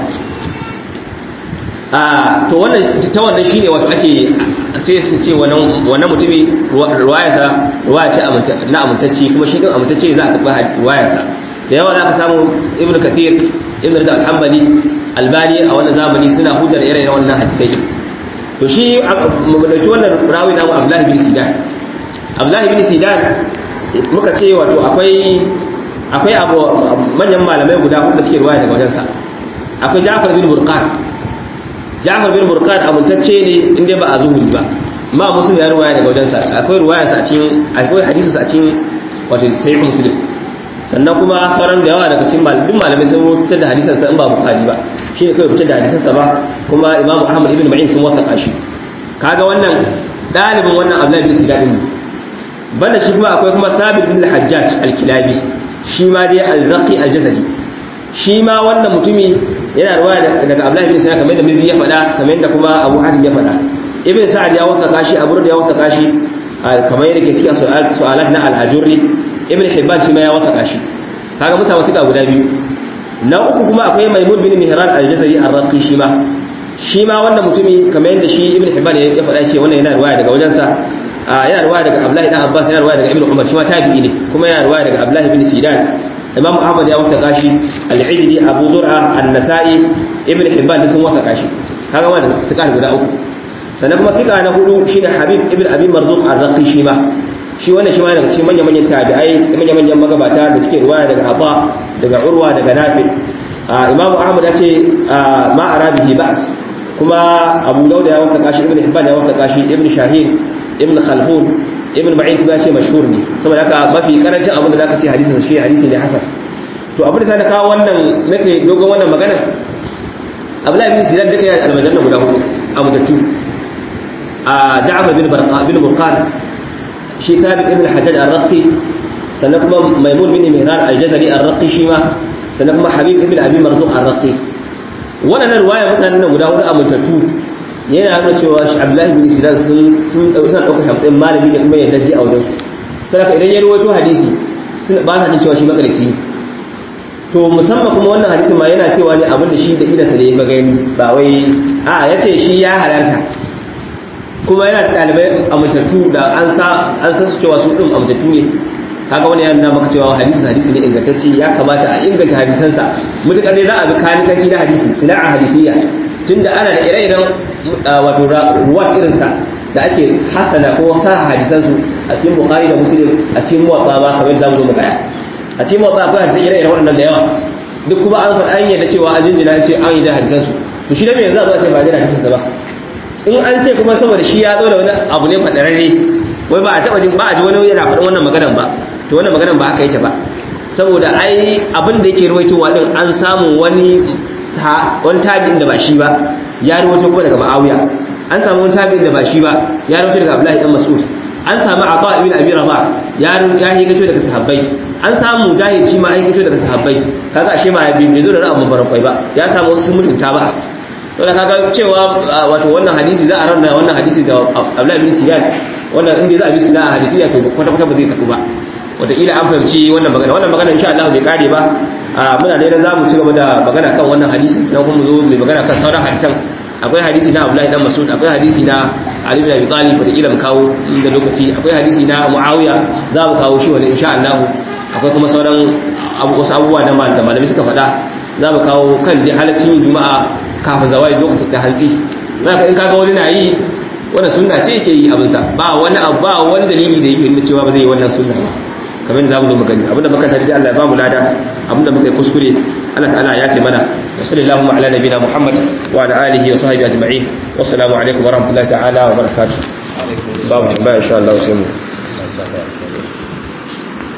a to wannan ta wannan shine wato ake sai su ce wannan wannan mutumi ruwayarsa ruwaya ce na amintacce kuma shi din amintacce za a karɓi ruwayarsa da yawa za ka samu ibnu kathir ibnu rida al-hanbali albani a wannan zamani suna hujjar irin wannan hadisai to shi mu dauki wannan rawi na abdullahi bin sidan abdullahi bin sidan muka ce wato akwai akwai abu manyan malamai guda hudu da suke ruwaya daga wajensa akwai ja'far bin burqan Ja'far bin Burqan abuntacce ne inda ba a zuhuri ba ma muslim ya ruwaya daga wajensa akwai ruwaya sa a cikin akwai hadisi sa a cikin wato sahih muslim sannan kuma sauran da yawa daga cikin malamin malamai sun fitar da hadisan sa in ba bukhari ba shine kai fitar da hadisan sa ba kuma imam ahmad ibn ma'in sun wasa shi kaga wannan dalibin wannan abdullahi bin sidad din banda shi kuma akwai kuma thabit bin al-hajjaj al-kilabi shi ma dai al-raqi al-jazari shi ma wannan mutumi yana ruwa daga Abdullahi bin Sa'id kamar da Mizi ya faɗa kamar da kuma Abu Hatim ya faɗa Ibn Sa'ad ya wata kashi Abu Rud ya wata kashi kamar yadda ke cikin su'alat na al-Ajurri Ibn Hibban shi ma ya wata kashi kaga musa wata guda biyu na uku kuma akwai Maimun bin Mihran al-Jazari ar-Raqi shi ma shi ma wannan mutumi kamar yadda shi Ibn Hibban ya faɗa shi wannan yana ruwaya daga wajensa yana ruwaya daga Abdullahi dan Abbas yana ruwaya daga Ibn Umar shi ma tabi'i ne kuma yana ruwaya daga Abdullahi bin Sidan imam ahmad ya wata kashi al-ijli abu zur'a an-nasa'i ibn hibban sun wata kashi kaga wannan su kan guda uku sannan kuma fika na hudu shine habib ibn abi marzuq ar-raqi shi ma shi wannan shi ma daga cikin manyan manyan tabi'ai manyan manyan magabata da suke ruwaya daga aba daga urwa daga nafi imam ahmad ya ce ma arabihi ba's kuma abu dauda ya wata kashi ibn hibban ya wata kashi ibn shahin ibn khalfun ibn ma'in kuma ya ce mashhur ne saboda haka mafi karancin abin da zaka ce hadisin shi hadisi ne hasan to abin da sai na kawo wannan nake dogon wannan magana Abdullahi bin Sinan duka ya almajanna guda hudu a mutattu a Ja'far bin Barqa bin Burqan shi Thabit ibn Hajjaj ar-Raqi sannan kuma Maimun bin Mihran al-Jazari ar-Raqi shi ma sannan kuma Habib ibn Abi Marzuq ar-Raqi waɗannan ruwaya mutanen nan guda hudu amintattu yana nuna cewa shi abdullahi bin sinan sun sun ɗauka shi a matsayin malami da kuma yadda ji a wajen su saboda idan ya rawaito hadisi ba sa jin cewa shi makarici ne to musamman kuma wannan hadisin ma yana cewa ne abin da shi da idansa ne ya gani ba wai a ya ce shi ya halarta kuma yana da ɗalibai amintattu da an sa an san su cewa su ɗin amintattu ne kaga wani yana maka cewa hadisi hadisi ne ingantacce ya kamata a inganta hadisansa mutukar ne za a bi kanikanci na hadisi sina'a hadithiyya tunda ana da ire-iren wato ruwat irinsa da ake hasana ko sa hadisansu a cikin bukhari da muslim a cikin muwatta ma kamar zamu zo mu kaya a cikin muwatta akwai hadisi ire-iren waɗannan da yawa duk kuma an faɗa an yadda cewa an jinjina an ce an yi da hadisansu to shi da me yanzu a zo a ce ba da hadisansa ba in an ce kuma saboda shi ya zo da wani abu ne fadararre wai ba a taɓa jin ba a ji wani yana faɗin wannan maganan ba to wannan maganan ba haka yake ba saboda ai abin da yake ruwaitowa din an samu wani wani tabi'in da ba shi ba ya ruwaito kuma daga ma'awiya an samu wani tabi'in da ba shi ba ya ruwaito daga abdullahi dan mas'ud an samu ata ibn abi rabah ya ya yi gato daga sahabbai an samu mujahid shi ma ya gato daga sahabbai kaga ashe ma bai zo da ra'ayin barakwai ba ya samu wasu mutunta ba to da kaga cewa wato wannan hadisi za a ranna wannan hadisi da abdullahi bin siyan wannan inda za a bi suna a hadisiya to kwata kwata ba zai tafi ba wataƙila an fahimci wannan magana wannan magana insha Allah bai kare ba muna da za mu ci gaba da magana kan wannan hadisi na kuma zo mai magana kan sauran hadisan akwai hadisi na Abdullahi dan Mas'ud akwai hadisi na Ali bin Abi Talib wataƙila mu kawo inda lokaci akwai hadisi na Muawiya za mu kawo shi wani insha Allah akwai kuma sauran wasu abubuwa da malamai suka faɗa za mu kawo kan dai halaccin yin juma'a kafin zawai lokacin da hantsi zaka in kaga wani na yi wannan sunna ce yake yi abinsa ba wani ba wani dalili da yake nuna cewa ba zai yi wannan sunna ba kamar da zamu zo mu gani abinda muka tarbi Allah ya ba mu lada abinda muka yi kuskure Allah ta'ala ya kai mana wa sallallahu ala nabina Muhammad wa ala alihi wa sahbihi ajma'in wa assalamu alaikum wa rahmatullahi ta'ala wa barakatuh babu ba insha Allah sai mu